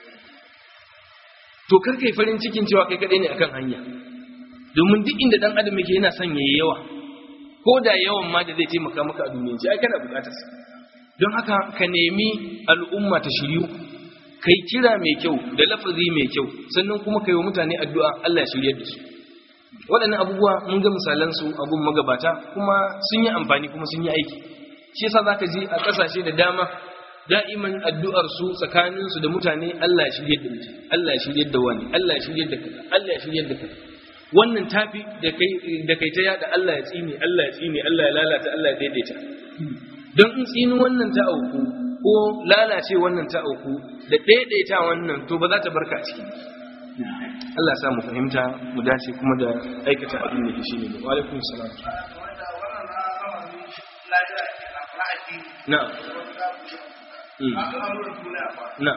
to kar kai farin cikin cewa kai kadai ne akan hanya domin duk inda dan adam yake yana son yayi yawa ko da yawan ma da zai taimaka maka a duniyance ai kana bukatar sa don haka ka nemi al'umma ta shiryu kai kira mai kyau da lafazi mai kyau sannan kuma kai wa mutane addu'a Allah ya shiryar da su waɗannan abubuwa mun ga misalan su abun magabata kuma sun yi amfani kuma sun yi aiki shi yasa zaka ji a ƙasashe da dama da'iman addu'ar su tsakanin su da mutane Allah ya shiryar da mutum Allah ya shiryar da wani Allah ya shiryar da kaza Allah ya shiryar da kaza wannan tafi da kai da kai ta yada Allah ya tsine Allah ya tsine Allah ya lalata Allah ya daidaita don in tsini wannan ta auku ko lalace wannan ta auku da daidaita wannan to ba za ta barka a ciki Allah sa mu fahimta mu dace kuma da aikata abin da shi ne wa alaikum salam na na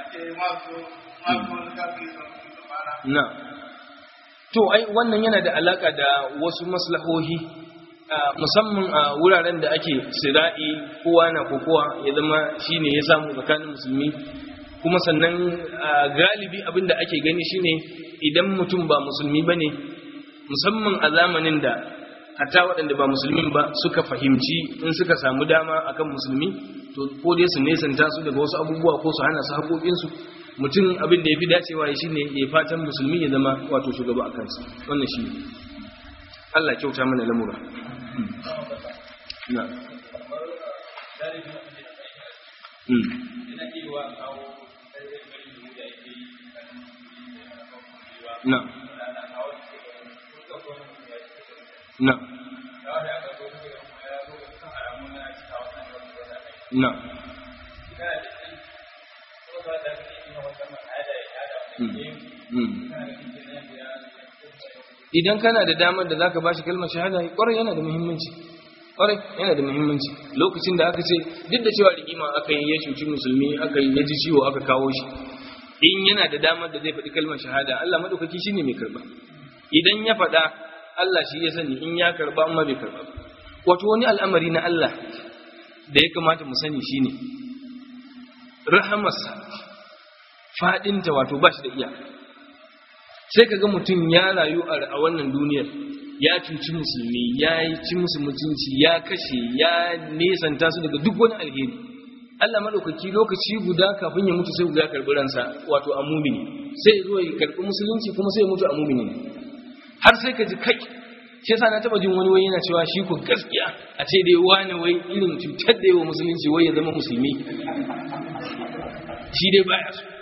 na to ai wannan yana da alaka da wasu maslahohi musamman a wuraren da ake sira'i kowa na kokowa ya zama shine ya samu tsakanin musulmi kuma sannan galibi abin da ake gani shine idan mutum ba musulmi bane musamman a zamanin da hatta waɗanda ba musulmin ba suka fahimci in suka samu dama akan musulmi to ko dai su nesanta su daga wasu abubuwa ko su hana su haƙoƙinsu mutum abin da ya fi dacewa ya shine ya fatan musulmi ya zama wato shugaba a kansa wannan shi Allah kyauta mana lamura na na na na idan kana da damar da zaka bashi kalmar shahada kwarai yana da muhimmanci kwarai yana da muhimmanci lokacin da aka ce duk da cewa rigima aka yi ya cuci musulmi aka yi ya ji ciwo aka kawo shi in yana da damar da zai faɗi kalmar shahada Allah madaukaki shine mai karba idan ya faɗa Allah shi ya sani in ya karba amma bai karba wato wani al'amari na Allah da ya kamata mu sani shine rahamarsa fadinta wato ba shi da iyaka sai ka ga mutum ya rayu a wannan duniyar ya cuci musulmi ya yi ci musu mutunci ya kashe ya nesanta su daga duk wani alheri Allah maɗaukaki lokaci guda kafin ya mutu sai guda karɓi ransa wato a mumini sai ya zo ya karɓi musulunci kuma sai ya mutu a mumini har sai ka ji kai shi yasa na taba jin wani wai yana cewa shi ko gaskiya a ce dai wani wai irin cutar da yawa musulunci wai ya zama musulmi shi dai baya so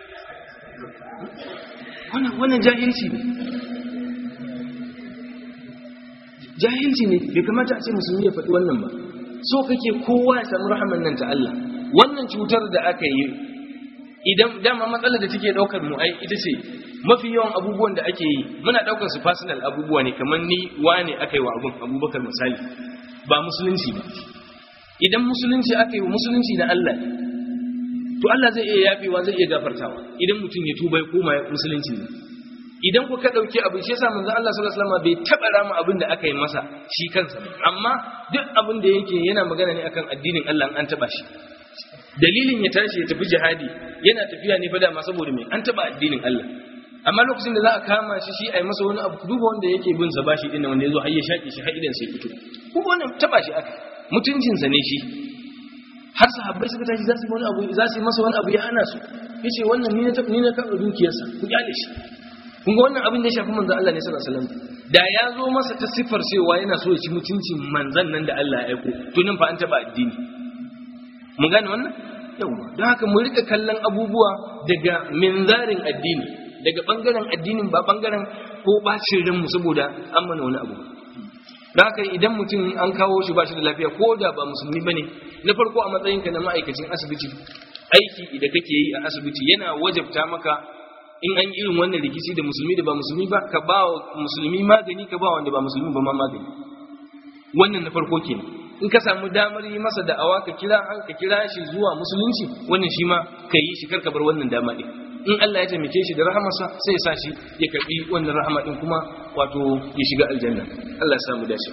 wannan jahilci ne jahilci ne bai kamata a ce musulmi ya faɗi wannan ba so kake kowa ya samu rahaman nan ta Allah wannan cutar da aka yi idan dama matsalar da take daukar mu ai ita ce mafi yawan abubuwan da ake yi muna daukar su personal abubuwa ne kamar ni wane aka yi wa abun abubakar misali ba musulunci ba idan musulunci aka yi wa musulunci na Allah ne to Allah zai iya yafewa zai iya gafartawa idan mutum ya tuba ya koma musulunci ne idan ku ka dauki abin shi yasa manzon Allah sallallahu alaihi wasallam bai taba rama abin da aka yi masa shi kansa ba amma duk abin da yake yana magana ne akan addinin Allah an taba shi dalilin ya tashi ya tafi jihadi yana tafiya ne fa dama saboda me an taba addinin Allah amma lokacin da za a kama shi shi ai masa wani abu duba wanda yake bin sa bashi din wanda yazo har ya shaki shi har idan sai fito kuma wannan taba shi aka mutuncin sa ne shi har sahabbai suka tashi za su yi wani abu za su yi masa wani abu ya hana su yace wannan ni na taɓa ni na karɓa dukiyarsa ku kyale shi kun ga wannan abin da ya shafi manzon Allah ne sallallahu alaihi wasallam da ya zo masa ta siffar cewa yana so ya ci mutuncin manzon nan da Allah ya aiko to nan fa an taba addini mun gane wannan yawa don haka mu rika kallon abubuwa daga minzarin addini daga bangaren addinin ba bangaren ko bacin ranmu saboda an mana wani abu don haka idan mutum an kawo shi ba shi da lafiya ko da ba musulmi bane na farko a matsayinka na ma'aikacin asibiti aiki da kake yi a asibiti yana wajabta maka in an irin wannan rikici da musulmi da ba musulmi ba ka ba wa musulmi magani ka ba wanda ba musulmi ba ma magani wannan na farko kenan in ka samu damar yi masa da'awa ka kira an ka kira shi zuwa musulunci wannan shi ma ka yi shi kar ka bar wannan dama din in Allah ya taimake shi da rahamarsa sai ya sa shi ya karbi wannan rahama din kuma wato ya shiga aljanna Allah ya samu dace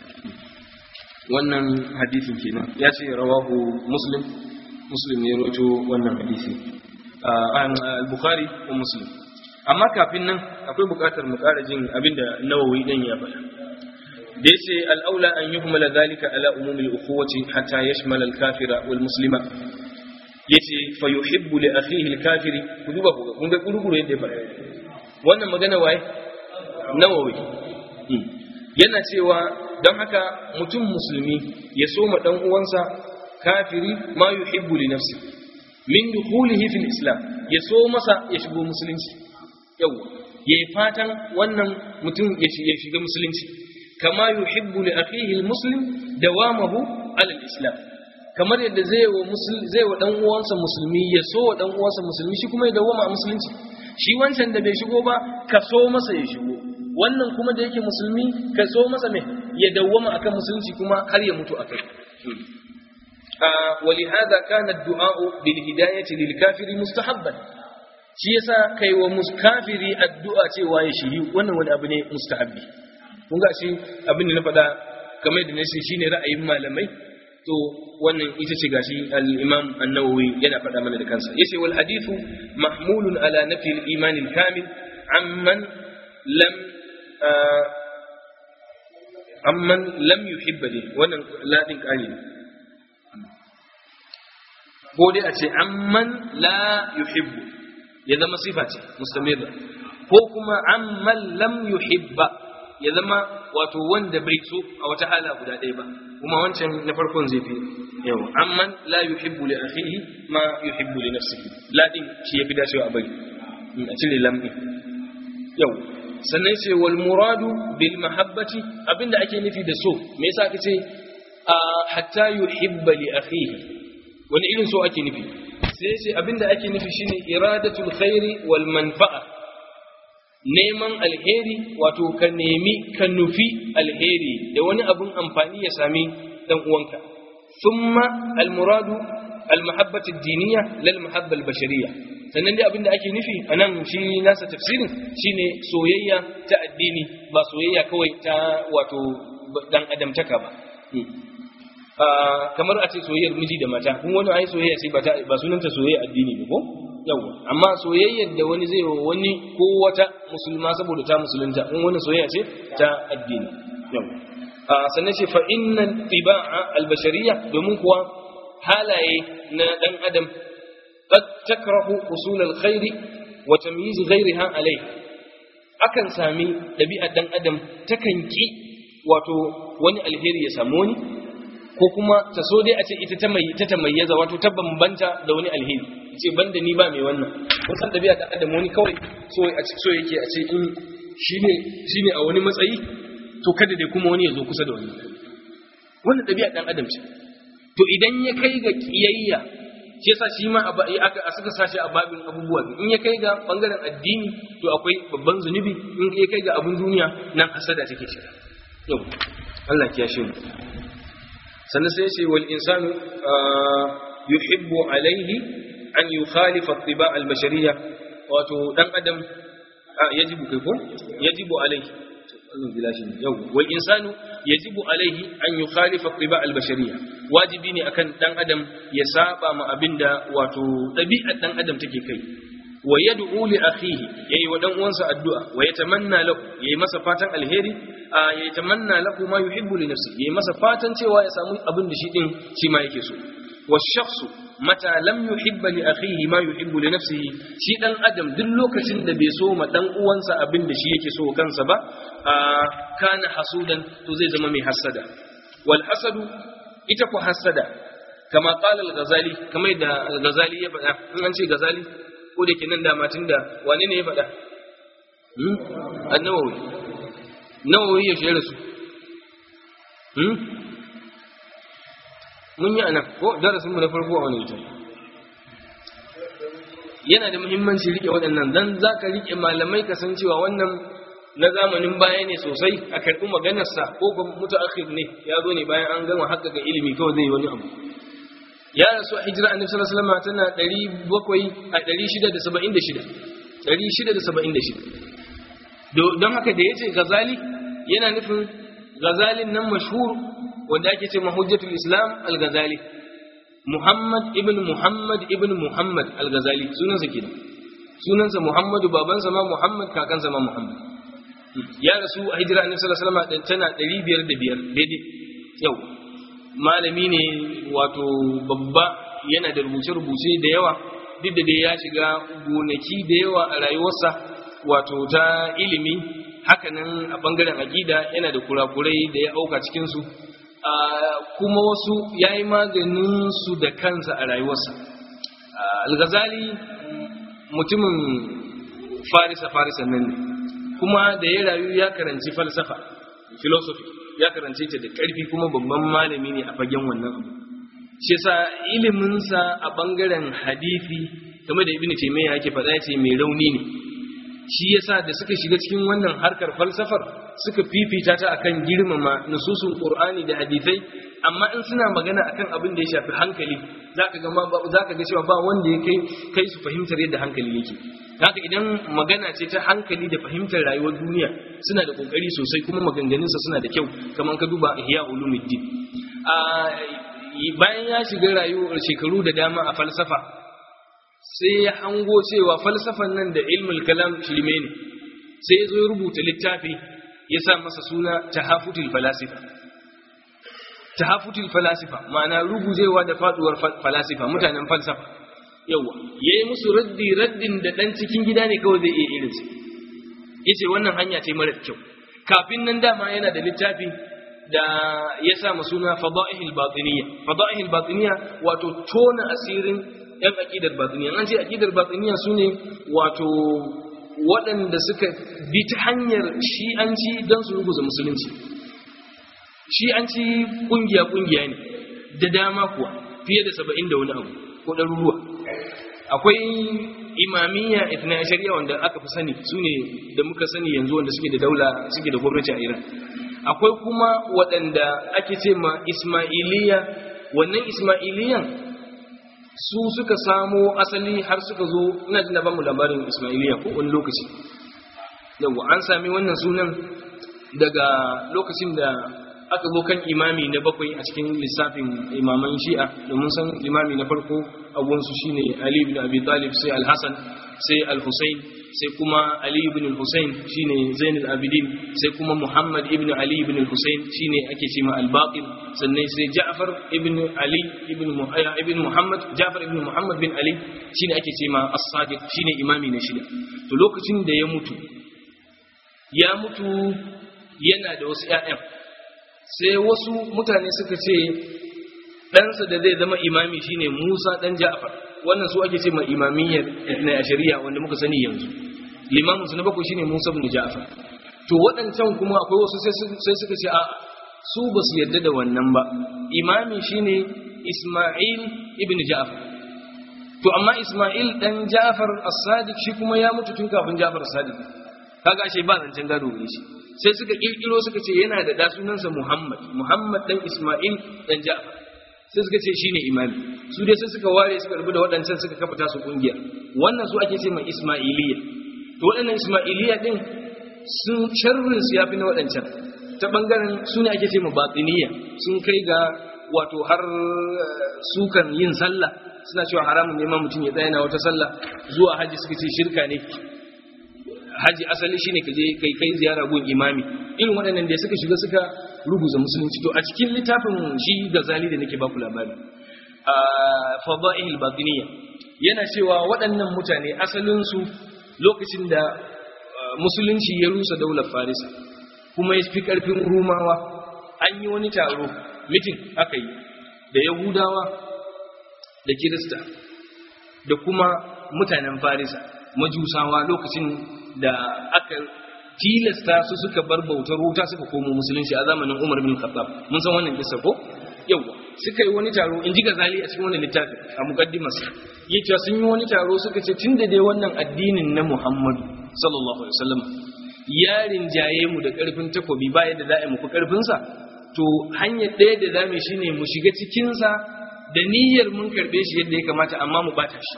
wannan hadisin kenan ya ce rawahu muslim muslim ne rawaito wannan hadisi al-bukhari wa muslim amma kafin nan akwai bukatar mu ƙara jin abinda nawawi dan ya faɗa da yace al-aula an yuhmala dhalika ala umumi al-ukhuwati hatta yashmala al-kafira wal muslima yace fa yuhibbu li akhihi al-kafiri ku duba ku kun ga gurguru yadda ya faɗa wannan magana waye nawawi yana cewa don haka mutum musulmi ya soma dan uwansa kafiri ma yuhibbu li nafsi min dukhulihi fil islam ya so masa ya shigo musulunci yawa yayi fatan wannan mutum ya shiga musulunci kama yuhibbu li akhihi almuslim dawamahu ala alislam kamar yadda zai wa musulmi zai wa dan uwansa musulmi ya so wa dan uwansa musulmi shi kuma ya dawama a musulunci shi wancan da bai shigo ba ka so masa ya shigo wannan kuma da yake musulmi ka so masa mai ya dawama akan musulunci kuma har ya mutu akai ولهذا كان الدعاء بالهداية للكافر مستحبا shi yasa kai wa muskafiri addu'a cewa ya shiri wannan wani abu ne mustahabbi kun ga shi abin da na faɗa kamar da nace shine ra'ayin malamai to wannan ita ce gashi al-Imam An-Nawawi yana faɗa mana da kansa yace wal hadithu mahmulun ala nafi al-iman al-kamil amman lam amman lam yuhibba wannan ladin kali ne ko dai a ce amman la yuhibbu ya zama sifa ce mustamirra ko kuma amman lam yuhibba ya zama wato wanda bai so a wata hala guda ɗaya ba kuma wancan na farkon zai fi yawa amman la yuhibbu li akhihi ma yuhibbu li nafsihi la din shi yafi dacewa a bari a cire lam din yau sannan sai wal muradu bil mahabbati abinda ake nufi da so me yasa aka ce hatta yuhibba li akhihi wani irin so ake nufi sai ce abinda ake nufi shine iradatul khairi wal manfa'a neman alheri wato ka nemi ka nufi alheri da wani abun amfani ya sami dan uwanka thumma al muradu al mahabbatu diniya lal mahabba al bashariyya sannan dai abinda ake nufi anan shi nasa tafsirin shine soyayya ta addini ba soyayya kawai ta wato dan adamtaka ba kamar a ce soyayyar miji da mata kun wani ai soyayya sai ba sunanta soyayya addini ne ko yawa amma soyayyar da wani zai wa wani ko wata musulma saboda ta musulunta kun wani soyayya ce ta addini yawa sannan ce fa innan tiba'a albashariya domin kuwa halaye na dan adam qad takrahu usul alkhairi wa tamyiz ghayriha alayh akan sami dabi'ar dan adam takan ki wato wani alheri ya samu wani ko kuma ta so dai a ce ita ta mai ta tamayyaza wato ta bambanta da wani alheri ce banda ni ba mai wannan kusan dabi'a ta adam wani kawai so a ce so yake a ce in shine shine a wani matsayi to kada dai kuma wani ya zo kusa da wani wannan ɗabi'a ɗan adam ce to idan ya kai ga kiyayya shi yasa shi ma aka suka sashi a babin abubuwa in ya kai ga bangaren addini to akwai babban zunubi in ya kai ga abun duniya nan hasada take shiga yau Allah ya shi mu sannan sai ce wal insanu yuhibbu alaihi an yukhalifa at-tiba al-bashariyya wato dan adam yajibu kai ko yajibu alaihi Allah bila shi yau wal insanu yajibu alaihi an yukhalifa at-tiba al-bashariyya wajibi ne akan dan adam ya saba ma abinda wato ɗabi'ar dan adam take kai wa yad'u li akhihi yayi wa dan uwansa addu'a wa yatamanna lahu yayi masa fatan alheri ya yatamanna lahu ma yuhibbu li nafsi yayi masa fatan cewa ya samu abin da shi din shi ma yake so wa shakhsu mata lam yuhibba li akhihi ma yuhibbu li nafsihi shi dan adam duk lokacin da bai so ma dan uwansa abin da shi yake so kansa ba kana hasudan to zai zama mai hasada wal hasadu ita ku hasada kama qala al-ghazali kamar da al-ghazali ya faɗa in an ce ghazali ko da ke nan da matin da wane ne ya faɗa annawawi nawawi ya shayar su mun yi anan ko darasin mu na farko a wani ita yana da muhimmanci rike waɗannan dan za ka rike malamai ka san cewa wannan na zamanin baya ne sosai a karɓi maganarsa ko ba mutu akhir ne ya zo ne bayan an gama haƙƙaƙa ilimi kawai zai yi wani abu ya rasu a hijira annabi sallallahu alaihi wasallam tana 700 a 676 676 don haka da yace gazali yana nufin gazalin nan mashhur wanda ake ce mahujjatul islam al-ghazali muhammad ibn muhammad ibn muhammad al-ghazali sunansa kenan sunansa muhammadu babansa ma muhammad kakansa ma muhammad ya rasu a hijira annabi sallallahu alaihi wasallam tana 505 daidai yau malami ne wato babba yana da rubuce-rubuce da yawa duk da dai ya shiga gonaki da yawa a rayuwarsa wato ta ilimi hakanan a bangaren aƙida yana da kurakurai da ya auka cikinsu kuma wasu ya yi maganinsu da kansa a rayuwarsa al-ghazali mutumin farisa-farisa nan ne kuma da ya rayu ya karanci falsafa philosophy ya karance ta da ƙarfi kuma babban malami ne a fagen wannan abu shi yasa iliminsa a bangaren hadisi game da ibnu taymiya yake faɗa yace mai rauni ne shi yasa da suka shiga cikin wannan harkar falsafar suka fifita ta akan girmama nususun qur'ani da hadisai amma in suna magana akan abin da ya shafi hankali zaka ga zaka ga cewa ba wanda ya kai kai su fahimtar yadda hankali yake haka idan magana ce ta hankali da fahimtar rayuwar duniya suna da kokari sosai kuma maganganunsa suna da kyau kamar ka duba ihya ulumuddin a bayan ya shiga rayuwar shekaru da dama a falsafa sai ya hango cewa falsafan nan da ilmul kalam shirme ne sai ya zo ya rubuta littafi ya sa masa suna tahafutul falasifa tahafutul falasifa ma'ana rugujewa da faduwar falasifa mutanen falsafa yawa yayi musu raddi raddin da dan cikin gida ne kawai zai iya irin su yace wannan hanya ce mara kyau kafin nan dama yana da littafi da ya sa suna fada'ihil batiniyya fada'ihil batiniyya wato tona asirin yan aqidar batiniyya an ce aqidar batiniyya sune wato waɗanda suka bi ta hanyar shi'anci don su ruguza musulunci shi'anci kungiya-kungiya ne da dama kuwa fiye da saba'in da wani abu ko ɗaruruwa akwai imamiyya itna shari'a wanda aka fi sani su ne da muka sani yanzu wanda suke da daula suke da gwamnati a iran akwai kuma waɗanda ake ce ma ismailiya wannan ismailiyan su suka samo asali har suka zo ina jin da bamu labarin Ismailiya ko wani lokaci yawa an sami wannan sunan daga lokacin da aka zo kan imami na bakwai a cikin lissafin imaman shi'a domin san imami na farko abuwansu shine Ali ibn Abi Talib sai Al-Hasan sai Al-Husayn sai kuma Ali ibn Al-Husayn shine Zainul Abidin sai kuma Muhammad ibn Ali ibn Al-Husayn shine ake cewa Al-Baqir sannan sai Ja'far ibn Ali ibn ibn Muhammad Ja'far ibn Muhammad bin Ali shine ake cewa As-Sadiq shine imami na shida to lokacin da ya mutu ya mutu yana da wasu ƴaƴan sai wasu mutane suka ce ɗansa da zai zama imami shine Musa ɗan Ja'far wannan su ake ce ma imamiyyar na shari'a wanda muka sani yanzu limamin su na bakwai shine Musa ibn Ja'far to waɗancan kuma akwai wasu sai suka ce a su ba su yarda da wannan ba imami shine Ismail ibn Ja'far to amma Ismail dan Ja'far as-Sadiq shi kuma ya mutu tun kafin Ja'far as-Sadiq kaga ashe ba zancen gado ne shi sai suka kirkiro suka ce yana da da sunansa Muhammad Muhammad dan Ismail dan Ja'far sai suka ce shine imami su dai sai suka ware suka rubuta waɗancan suka kafa tasu kungiya wannan su ake ce mai Ismailiyya to waɗannan Ismailiyya din sun sharrin su yafi na waɗancan ta bangaren su ne ake ce ma batiniya sun kai ga wato har sukan yin sallah suna cewa haramun neman mutum ya tsaya na wata sallah zuwa haji suka ce shirka ne haji asali shine ka je kai kai ziyara gun imami irin waɗannan da suka shiga suka rubuta musulunci to a cikin littafin shi gazali da nake baku labari a fadail batiniya yana cewa waɗannan mutane asalin su lokacin da musulunci ya rusa daular farisa kuma ya fi ƙarfin rumawa an yi wani taro mitin aka yi da yahudawa da kirista da kuma mutanen farisa majusawa lokacin da aka tilasta su suka bar bautar wuta suka komo musulunci a zamanin umar bin khattab mun san wannan kisa ko yawa suka yi wani taro in ji gazali a cikin wannan littafin a muqaddimas yace sun yi wani taro suka ce tunda dai wannan addinin na muhammadu sallallahu alaihi wasallam ya rinjaye mu da ƙarfin takobi ba yadda za a yi muku ƙarfinsa to hanyar ɗaya da za mu shi ne mu shiga cikinsa da niyyar mun karɓe shi yadda ya kamata amma mu bata shi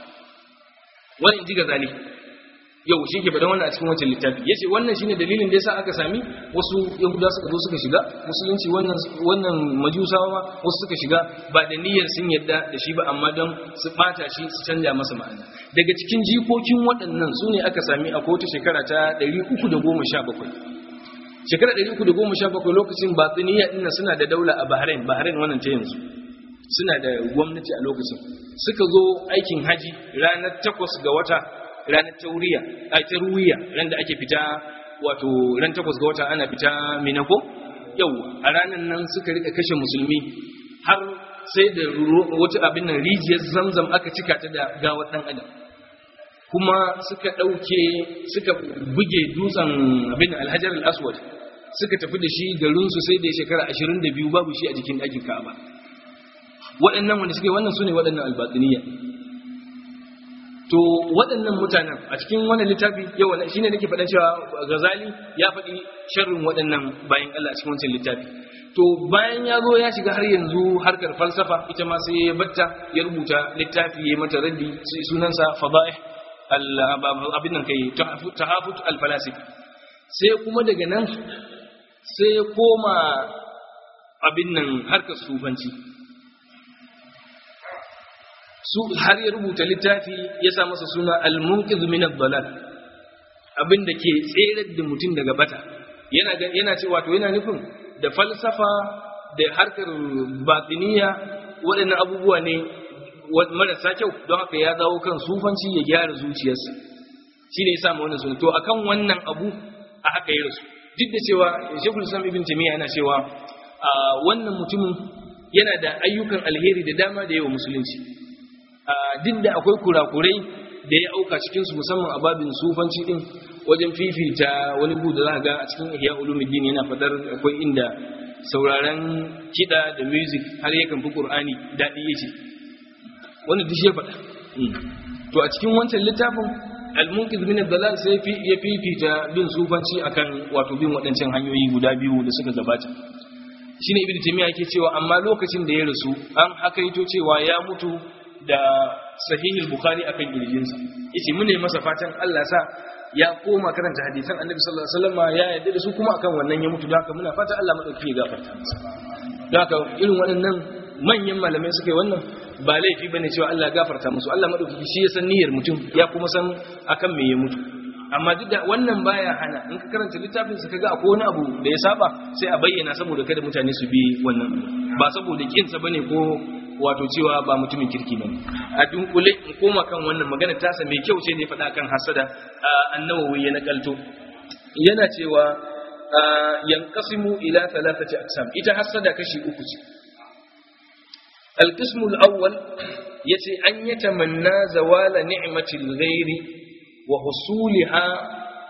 wani ji ga zali yau shi ke faɗa wannan a cikin wancan littafi ya ce wannan shine dalilin da ya sa aka sami wasu yahuda suka zo suka shiga musulunci wannan majusawa ma wasu suka shiga ba da niyyar sun yadda da shi ba amma don su ɓata shi su canja masa ma'ana daga cikin jikokin waɗannan su ne aka sami a wata shekara ta 317 shekara 317 lokacin batsiniya ɗin suna da daula a bahrain bahrain wannan ta yanzu suna da gwamnati a lokacin suka zo aikin haji ranar takwas ga wata ranar tauriya a taruwiya ran da ake fita wato ran takwas ga wata ana fita minako yau a ranar nan suka rika kashe musulmi har sai da wata abin nan rijiyar zamzam aka cika ta da gawar dan adam kuma suka ɗauke suka buge dutsen abin alhajar al-aswad suka tafi da shi garinsu sai da shekara 22 babu shi a jikin ɗakin ka'aba waɗannan wanda suke wannan su ne waɗannan albatiniya to waɗannan mutanen a cikin wannan littafi yau shi ne nake faɗan cewa gazali ya faɗi sharrin waɗannan bayan Allah a cikin wancan littafi to bayan ya zo ya shiga har yanzu harkar falsafa ita ma sai ya batta ya rubuta littafi ya mata raddi sunansa fada'ih abin nan kai tahafut al-falasif sai kuma daga nan sai ya koma abin nan harkar sufanci su har ya rubuta littafi ya sa masa suna al-munqiz min ad-dalal abin da ke tserar da mutum daga bata yana yana cewa to yana nufin da falsafa da harkar batiniya waɗannan abubuwa ne marasa kyau don haka ya dawo kan sufanci ya gyara zuciyarsa shi ne ya samu wannan suna to akan wannan abu a haka ya rasu duk da cewa shekul islam ibn tamiya yana cewa wannan mutumin yana da ayyukan alheri da dama da yawa musulunci duk da akwai kurakurai da ya auka cikinsu musamman a babin sufanci din wajen fifita wani bu da za ga a cikin ihya ulumuddin yana fadar akwai inda sauraron kiɗa da music har yakan fi qur'ani daɗi yace wanda duk ya faɗa to a cikin wancan littafin al-munqiz min ad-dalal sai ya fifita bin sufanci akan wato bin waɗancan hanyoyi guda biyu da suka gabata shine ibnu taymiya yake cewa amma lokacin da ya rasu an hakaito cewa ya mutu da sahihul bukhari akan kirjinsa yace mune masa fatan Allah sa ya koma karanta hadisan annabi sallallahu alaihi wasallam ya yarda da su kuma akan wannan ya mutu da haka muna fatan Allah madauki ya gafarta masa da haka irin waɗannan manyan malamai suka yi wannan ba laifi bane cewa Allah gafarta musu Allah madauki shi ya san niyyar mutum ya kuma san akan me ya mutu amma duk da wannan baya hana in ka karanta littafin sa kaga akwai wani abu da ya saba sai a bayyana saboda kada mutane su bi wannan ba saboda kinsa bane ko wato cewa ba mutumin kirki bane a dunkule in koma kan wannan magana tasa mai kyau ce ne faɗa kan hasada annawawi ya nakalto yana cewa yanqasimu ila thalathati aqsam ita hasada kashi uku ce القسم الأول يتي أن يتمنى زوال نعمة الغير وحصولها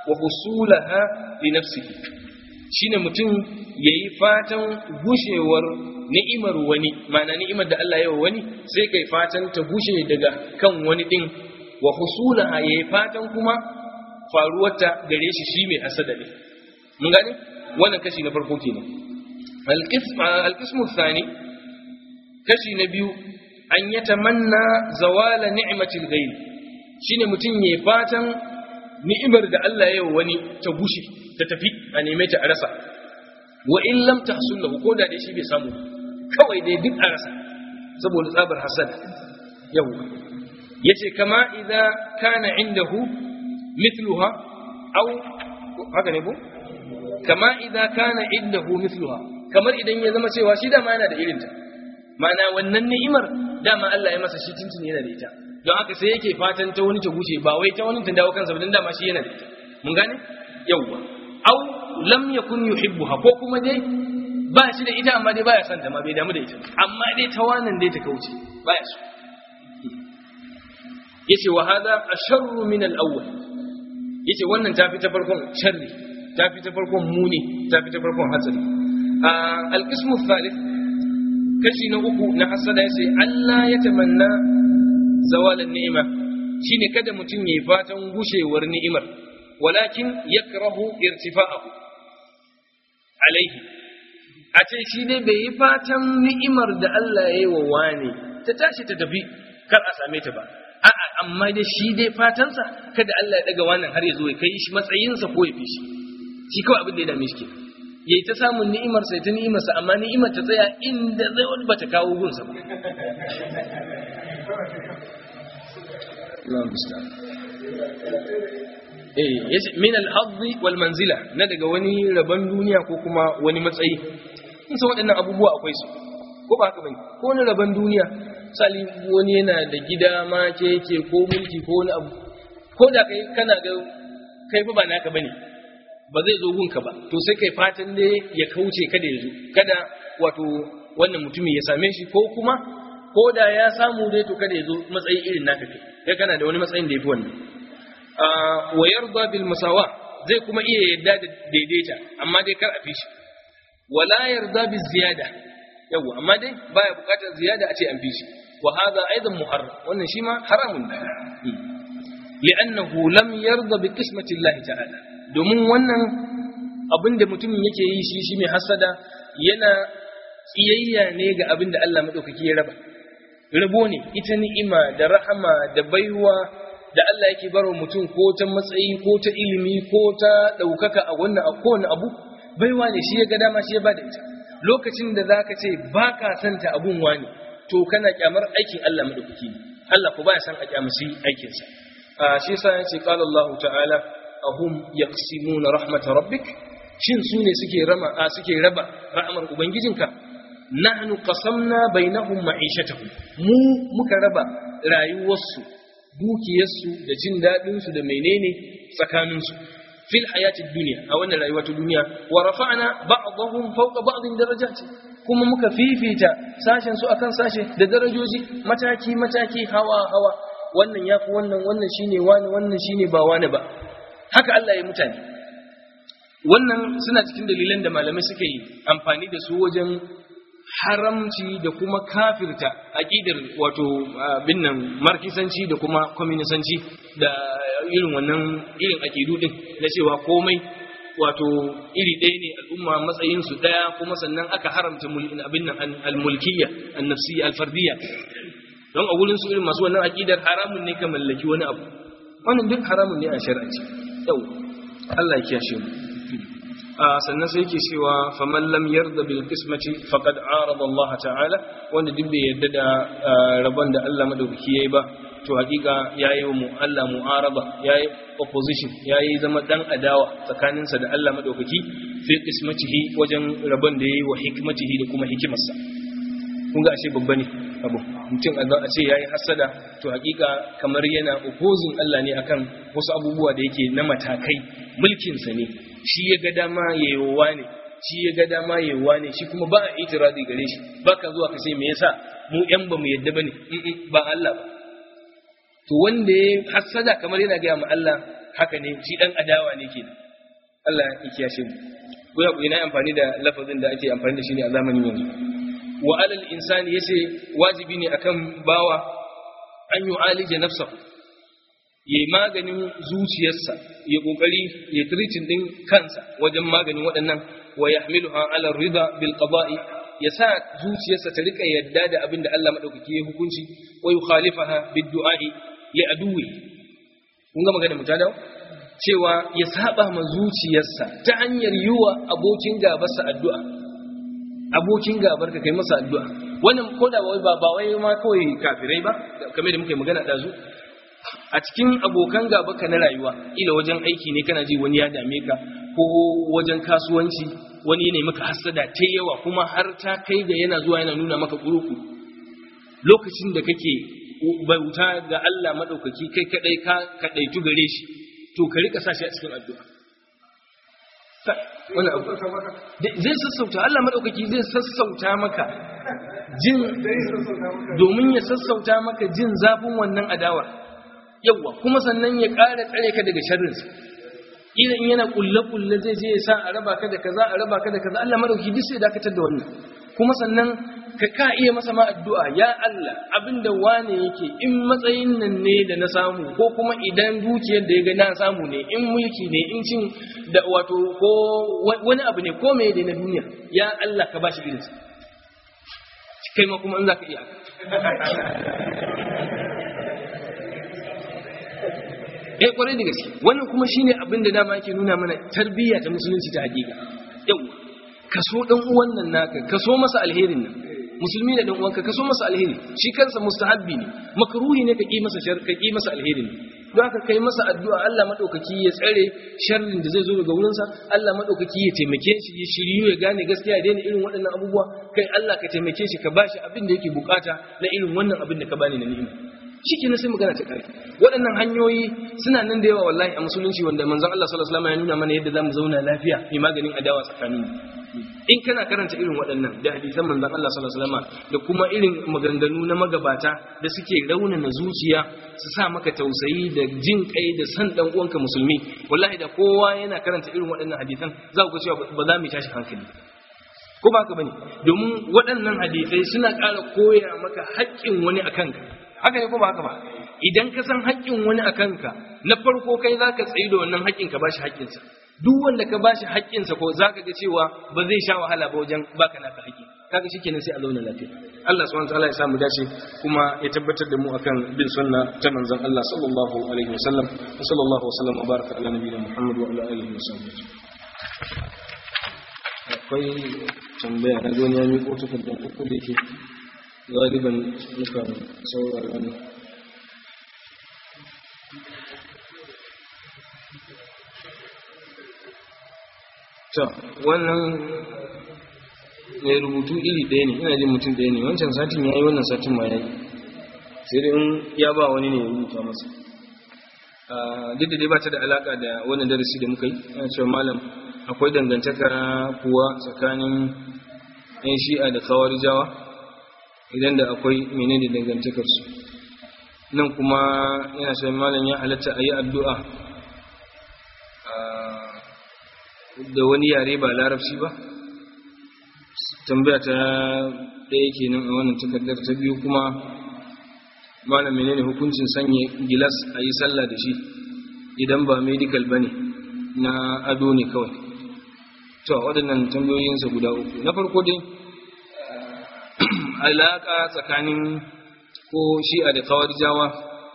wa husulaha li nafsihi shine mutum yayi fatan gushewar ni'imar wani ma'ana ni'imar da Allah ya wa wani sai kai fatan ta gushe daga kan wani din wa husulaha yayi fatan kuma faruwarta gare shi shi mai hasada ne mun gane wannan kashi na farko kenan al-qism al-qismu thani kashi na biyu an yatamanna zawala ni'matil ghayr shine mutum yayi fatan ni'imar da Allah ya yi wani ta gushe ta tafi a neme ta a rasa wa in lam tahsul lahu ko da dai shi bai samu kawai dai duk a rasa saboda tsabar hasad yau yace kama idza kana indahu mithluha aw haka ne ko kama idza kana indahu mithluha kamar idan ya zama cewa shi dama yana da irinta ma'ana wannan ni'imar dama Allah ya masa shi tuntuni yana da ita don haka sai yake fatan ta wani ta gushe ba wai ta wani ta dawo kansa ba dan dama shi yana da ita mun gane yawwa aw lam yakun yuhibbuha ko kuma dai ba shi da ita amma dai baya son ta ma bai damu da ita amma dai ta wannan dai ta kauce baya so yace wa hada asharru min al-awwal yace wannan ta fi ta farkon sharri ta fi ta farkon muni ta fi ta farkon hatsari al-qismu thalith kashi na uku na hasada yace Allah ya tamanna zawalan ni'ima shine kada mutum yayi fatan gushewar ni'imar walakin yakrahu irtifa'ahu alaihi a ce shi ne bai yi fatan ni'imar da Allah ya yi wa wani ta tashi ta tafi kar a same ta ba a'a amma dai shi dai fatansa kada Allah ya daga wannan har ya zo ya kai shi matsayinsa ko ya fi shi shi kawai abin da ya dame shi ke yayi ta samun ni'imar sai ta ni'imar sa amma ni'imar ta tsaya inda zai wani bata kawo gunsa ba Allah musta'an eh yace min al-hadd wal manzila na daga wani rabon duniya ko kuma wani matsayi in san waɗannan abubuwa akwai su ko ba haka bane ko wani rabon duniya sali wani yana da gida ma ke yake ko mulki ko wani abu ko da kai kana ga kai fa ba naka bane ba zai zo gunka ba to sai kai fatan ne ya kauce kada ya zo kada wato wannan mutumin ya same shi ko kuma ko da ya samu dai to kada ya zo matsayi irin naka kai kai kana da wani matsayin da yafi wannan wa yarda bil musawa zai kuma iya yadda da daidaita amma dai kar a fi shi wala yarda bil ziyada yawa amma dai baya bukatar ziyada a ce an fi shi wa hadha aidan muharram wannan shi ma haramun ne li'annahu lam yarda bi qismati Allah ta'ala domin wannan abin da mutumin yake yi shi shi mai hasada yana tsiyayya ne ga abin da Allah madaukaki ya raba rabo ne ita ni'ima da rahama da baiwa da Allah yake barwa mutum ko ta matsayi ko ta ilimi ko ta ɗaukaka a wannan a kowane abu baiwa ne shi ya ga dama shi ya bada ita lokacin da zaka ce ba ka santa abun wani to kana kyamar aikin Allah madaukaki ne Allah ko baya san a kyamashi aikin sa a shi yasa yace qala Allah ta'ala ahum yaqsimuna rahmat rabbik shin su ne suke rama a suke raba rahmar ubangijinka nahnu qasamna bainahum ma'ishatahum mu muka raba rayuwarsu dukiyarsu da jin daɗinsu da menene tsakaninsu fil hayati duniya a wannan rayuwa ta duniya wa rafa'na ba'dahum fawqa ba'din darajati kuma muka fifita sashen su akan sashe da darajoji mataki mataki hawa hawa wannan yafi wannan wannan shine wani wannan shine ba wani ba haka Allah ya mutane wannan suna cikin dalilan da malamai suka yi amfani da su wajen haramci da kuma kafirta aƙidar wato binnan markisanci da kuma kwaminisanci da irin wannan irin aƙidu din na cewa komai wato iri ɗaya ne al'umma matsayinsu ɗaya kuma sannan aka haramta abin nan al-mulkiyya an-nafsiyya al-fardiyya don a wurin su irin masu wannan aƙidar haramun ne ka mallaki wani abu wannan duk haramun ne a shari'aci yau Allah ya kiyashe mu sannan sai yake cewa faman lam yarda bil qismati faqad arada Allah ta'ala wanda duk bai yarda da rabon da Allah madaukaki yayi ba to hakika yayi wa mu Allah mu'arada yayi opposition yayi zama dan adawa tsakaninsa da Allah madaukaki fi qismatihi wajen rabon da yayi wa hikmatihi da kuma hikimarsa kun ga ashe babba ne abu mutum a ce yayi hasada to hakika kamar yana opposing Allah ne akan wasu abubuwa da yake na matakai mulkinsa ne shi ya ga dama yayowa ne shi ya ga dama yayowa ne shi kuma ba a itiradi gare shi ba ka zuwa ka ce me yasa mu yan ba mu yadda bane ba Allah ba to wanda ya hasada kamar yana ga ma Allah haka ne shi dan adawa ne ke Allah ya kiyashe mu ko ya ina amfani da lafazin da ake amfani da shi ne a zamanin yanzu wa alal insani yace wajibi ne akan bawa an yu'alija nafsahu yayi maganin zuciyarsa ya kokari ya treatin din kansa wajen maganin waɗannan wa yahmiluha ala rida bil qada'i ya sa zuciyarsa ta rika yadda da abin da Allah madaukaki ya hukunci wa yukhalifaha bid du'a'i li aduwi kun ga magana mutadaw cewa ya saba ma zuciyarsa ta hanyar yiwa abokin gabarsa addu'a abokin gabar ka kai masa addu'a wannan ko da ba ba wai ma kawai kafirai ba kamar da muke magana dazu a cikin abokan gaba ka na rayuwa ila wajen aiki ne kana ji wani ya dame ka ko wajen kasuwanci wani ne maka hasada ta yawa kuma har ta kai ga yana zuwa yana nuna maka kuruku lokacin da kake bauta ga Allah madaukaki kai kadai ka kadaitu gare shi to ka rika sashi a cikin addu'a wani abu zai sassauta Allah madaukaki zai sassauta maka jin domin ya sassauta maka jin zafin wannan adawar yawa kuma sannan ya ƙara tsare ka daga sharrinsa idan yana kulle-kulle zai je ya sa a raba ka da kaza a raba ka da kaza Allah madauki duk sai dakatar da wannan kuma sannan ka ka iya masa ma addu'a ya Allah abinda wane yake in matsayin nan ne da na samu ko kuma idan dukiyar da ya ga na samu ne in mulki ne in cin da wato ko wani abu ne ko me na duniya ya Allah ka bashi irinsa kai ma kuma in za ka iya eh kwarai da gaske wannan kuma shine abin da dama yake nuna mana tarbiyya ta musulunci ta hakika yau kaso dan uwan nan naka kaso masa alherin nan musulmi da dan uwanka kaso masa alheri shi kansa mustahabbi ne makruhi ne ka ki masa shar ka ki masa alherin don haka kai masa addu'a Allah madaukaki ya tsare sharrin da zai zo daga wurinsa Allah madaukaki ya taimake shi ya shiryu ya gane gaskiya daina irin waɗannan abubuwa kai Allah ka taimake shi ka bashi abin da yake bukata na irin wannan abin da ka bani na ni'ima shi sai magana ta kare waɗannan hanyoyi suna nan da yawa wallahi a musulunci wanda manzon Allah sallallahu alaihi wasallam ya nuna mana yadda zamu zauna lafiya mai maganin adawa tsakanin in kana karanta irin waɗannan da hadisan manzon Allah sallallahu alaihi wasallam da kuma irin maganganu na magabata da suke raunana zuciya su sa maka tausayi da jin kai da san dan uwanka musulmi wallahi da kowa yana karanta irin waɗannan hadisan za ku ga cewa ba za mu tashi hankali ko ba ka bane domin waɗannan hadisai suna ƙara koya maka haƙƙin wani akan ka haka ne ko ba haka ba idan ka san haƙƙin wani a kanka na farko kai za ka tsaye da wannan haƙƙin ka bashi haƙƙinsa duk wanda ka bashi haƙƙinsa ko za ka ga cewa ba zai sha wahala ba wajen baka naka haƙƙi kaga shikenan sai a zauna lafiya Allah subhanahu wataala ya sa mu dace kuma ya tabbatar da mu akan bin sunna ta manzon Allah sallallahu alaihi wasallam wa sallallahu wasallam wa baraka ala nabiyina Muhammad wa ala alihi wa sahbihi akwai tambaya na zo ne ya miƙo takardar uku da yake galiban muka saurara ne ta wannan mai rubutu iri ɗaya ne ina jin mutum ɗaya ne wancan satin ya yi wannan satin ma ya yi sai dai in ya ba wani ne ya rubuta masa duk da dai ba ta da alaƙa da wannan darasi da muka yi yana cewa malam akwai dangantaka kuwa tsakanin 'yan shi'a da kawar jawa idan da akwai menene dangantakarsu nan kuma yana sai malam ya halatta a yi addu'a da wani yare ba larabci ba tambaya ta ɗaya kenan a wannan takardar ta biyu kuma malam menene hukuncin sanya gilas a yi sallah da shi idan ba medical ba ne na ado ne kawai to waɗannan tambayoyinsa guda uku na farko dai alaƙa tsakanin ko shi'a da jawa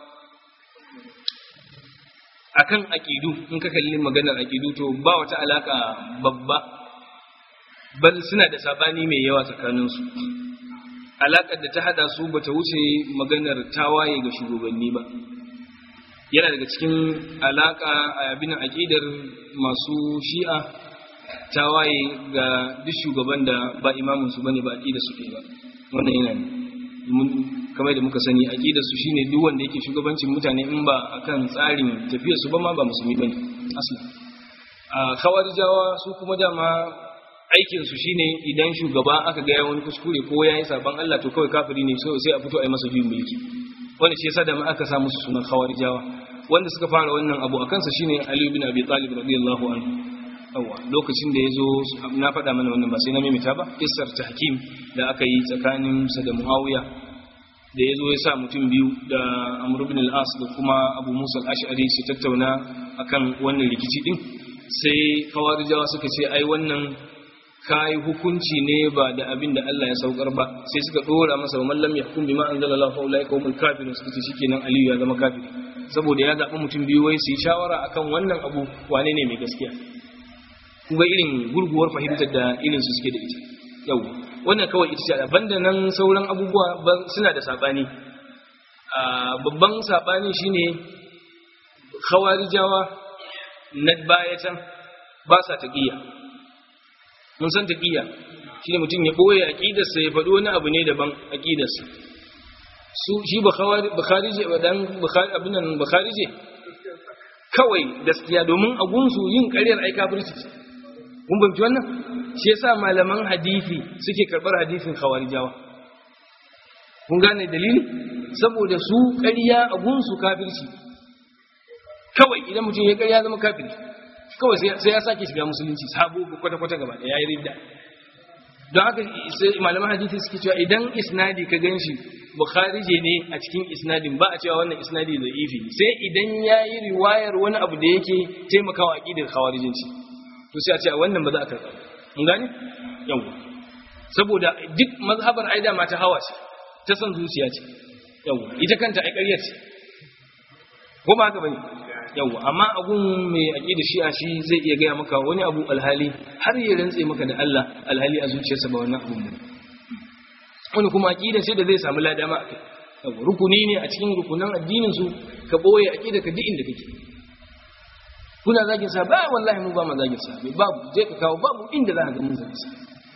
akan aƙidu in ka kalli maganar aƙidu to ba wata alaƙa babba bal suna da sabani mai yawa tsakaninsu alaƙar da ta hada su bata wuce maganar tawaye ga shugabanni ba yana daga cikin alaƙa a abin aƙidar masu shi'a tawaye ga duk shugaban da ba imaminsu bane ba aƙidar su ba wannan yana ne kamar da muka sani aqidar su shine duk wanda yake shugabancin mutane in ba akan tsarin tafiyar su ba ma ba musulmi bane aslan a khawarijawa su kuma dama aikin su shine idan shugaba aka ga wani kuskure ko yayi saban Allah to kawai kafiri ne sai a fito a yi masa juyin mulki wanda shi yasa da ma aka sa musu sunan khawarijawa wanda suka fara wannan abu a kansa shine Ali bin Abi Talib radiyallahu anhu yawa lokacin da yazo na faɗa mana wannan ba sai na mimita ba kissar tahkim da aka yi tsakanin sa da Muawiya da yazo ya sa mutum biyu da Amr ibn al-As da kuma Abu Musa al-Ash'ari su tattauna akan wannan rikici din sai kawarijawa suka ce ai wannan kai hukunci ne ba da abin da Allah ya saukar ba sai suka dora masa wa mallam yahkum bima anzalallahu fa ulaika humul kafirun suka ce shikenan Aliyu ya zama kafiri saboda ya zaɓi mutum biyu wai su yi shawara akan wannan abu wane ne mai gaskiya kuma irin gurguwar fahimtar da irin su suke da ita yau wannan kawai ita ce banda nan sauran abubuwa suna da saɓani babban saɓani shine khawarijawa na baya can ba sa taƙiyya mun san taƙiyya shine mutum ya ɓoye aƙidarsa ya faɗi wani abu ne daban aƙidarsa su shi bakharije dan abin nan bakharije kawai gaskiya domin a gunsu yin ƙaryar ai kafirci kun bamci wannan shi yasa malaman hadisi suke karɓar hadisin khawarijawa kun gane dalili saboda su ƙarya a gunsu kafirci kawai idan mutum ya ƙarya zama kafiri kawai sai ya sake shiga musulunci sabo kwata-kwata gaba da yayi ridda don haka sai malaman hadisi suke cewa idan isnadi ka ganshi bukharije ne a cikin isnadin ba a cewa wannan isnadi da ifi sai idan ya yi riwayar wani abu da yake taimakawa aqidar khawarijinci to sai a ce wannan ba za a karɓa mun gane yawa saboda duk mazhabar aida ma ta hawa ce ta san zuciya ce yawa ita kanta ai ƙarya ce ko ba haka bane yawa amma abun mai aqida shi'a shi zai iya gaya maka wani abu alhali har ya rantse maka da Allah alhali a zuciyarsa ba wannan abun bane wani kuma aqida sai da zai samu ladama akai yawa rukuni ne a cikin rukunan addinin su ka boye aqida ka duk inda kake kuna zagin sa ba wallahi mu ba ma zagin sa babu je ka kawo babu inda za ka ga mun zagin sa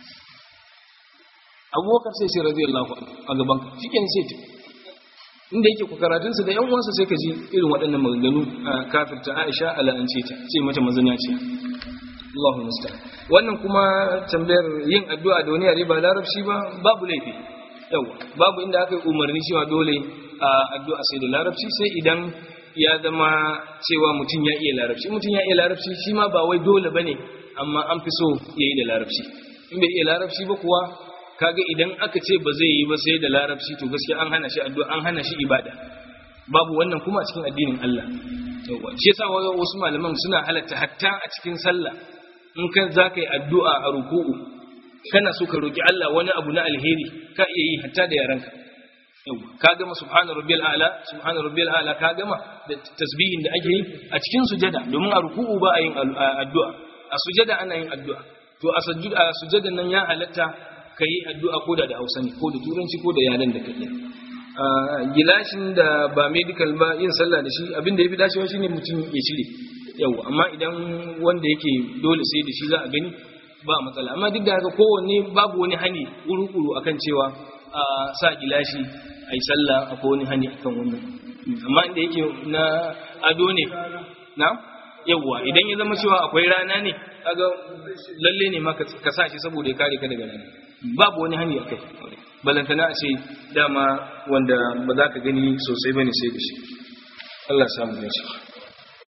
abubakar sai sai radiyallahu anhu a gaban ka shikenan sai ta inda yake ku karatunsa da yan uwansa sai ka ji irin waɗannan maganganu a kafirta Aisha ala'ance ta ce mata mazanya ce Allahu musta'an wannan kuma tambayar yin addu'a da wani yare ba larabci ba babu laifi yawa babu inda aka yi umarni cewa dole a addu'a sai da larabci sai idan ya zama cewa mutum ya iya larabci mutum ya iya larabci shi ma ba wai dole bane amma an fi so yayi da larabci in bai iya larabci ba kuwa kaga idan aka ce ba zai yi ba sai da larabci to gaskiya an hana shi addu'a an hana shi ibada babu wannan kuma a cikin addinin Allah yawa shi yasa wasu malaman suna halatta hatta a cikin sallah in ka zaka yi addu'a a ruku'u kana so ka roki Allah wani abu na alheri ka iya yi hatta da yaranka yawa ka gama subhana rabbiyal a'la subhana rabbiyal a'la ka gama da tasbihin da ake yi a cikin sujada domin a ruku'u ba a yin addu'a a sujada ana yin addu'a to a sujadan nan ya halatta ka yi addu'a ko da da hausa ne ko da turanci ko da yaren da kake gilashin da ba medical ba yin sallah da shi abinda ya fi dacewa shi ne mutum ya cire yau amma idan wanda yake dole sai da shi za a gani ba matsala amma duk da haka kowanne babu wani hani kuru-kuru akan cewa a sa gilashi a yi sallah akwai wani hani akan wannan amma inda yake na ado ne na yawwa idan ya zama cewa akwai rana ne kaga lalle ne ma ka sa shi saboda ya kare ka daga rana babu wani hani akai balantana a ce dama wanda ba za ka gani sosai bane sai da shi Allah samu dace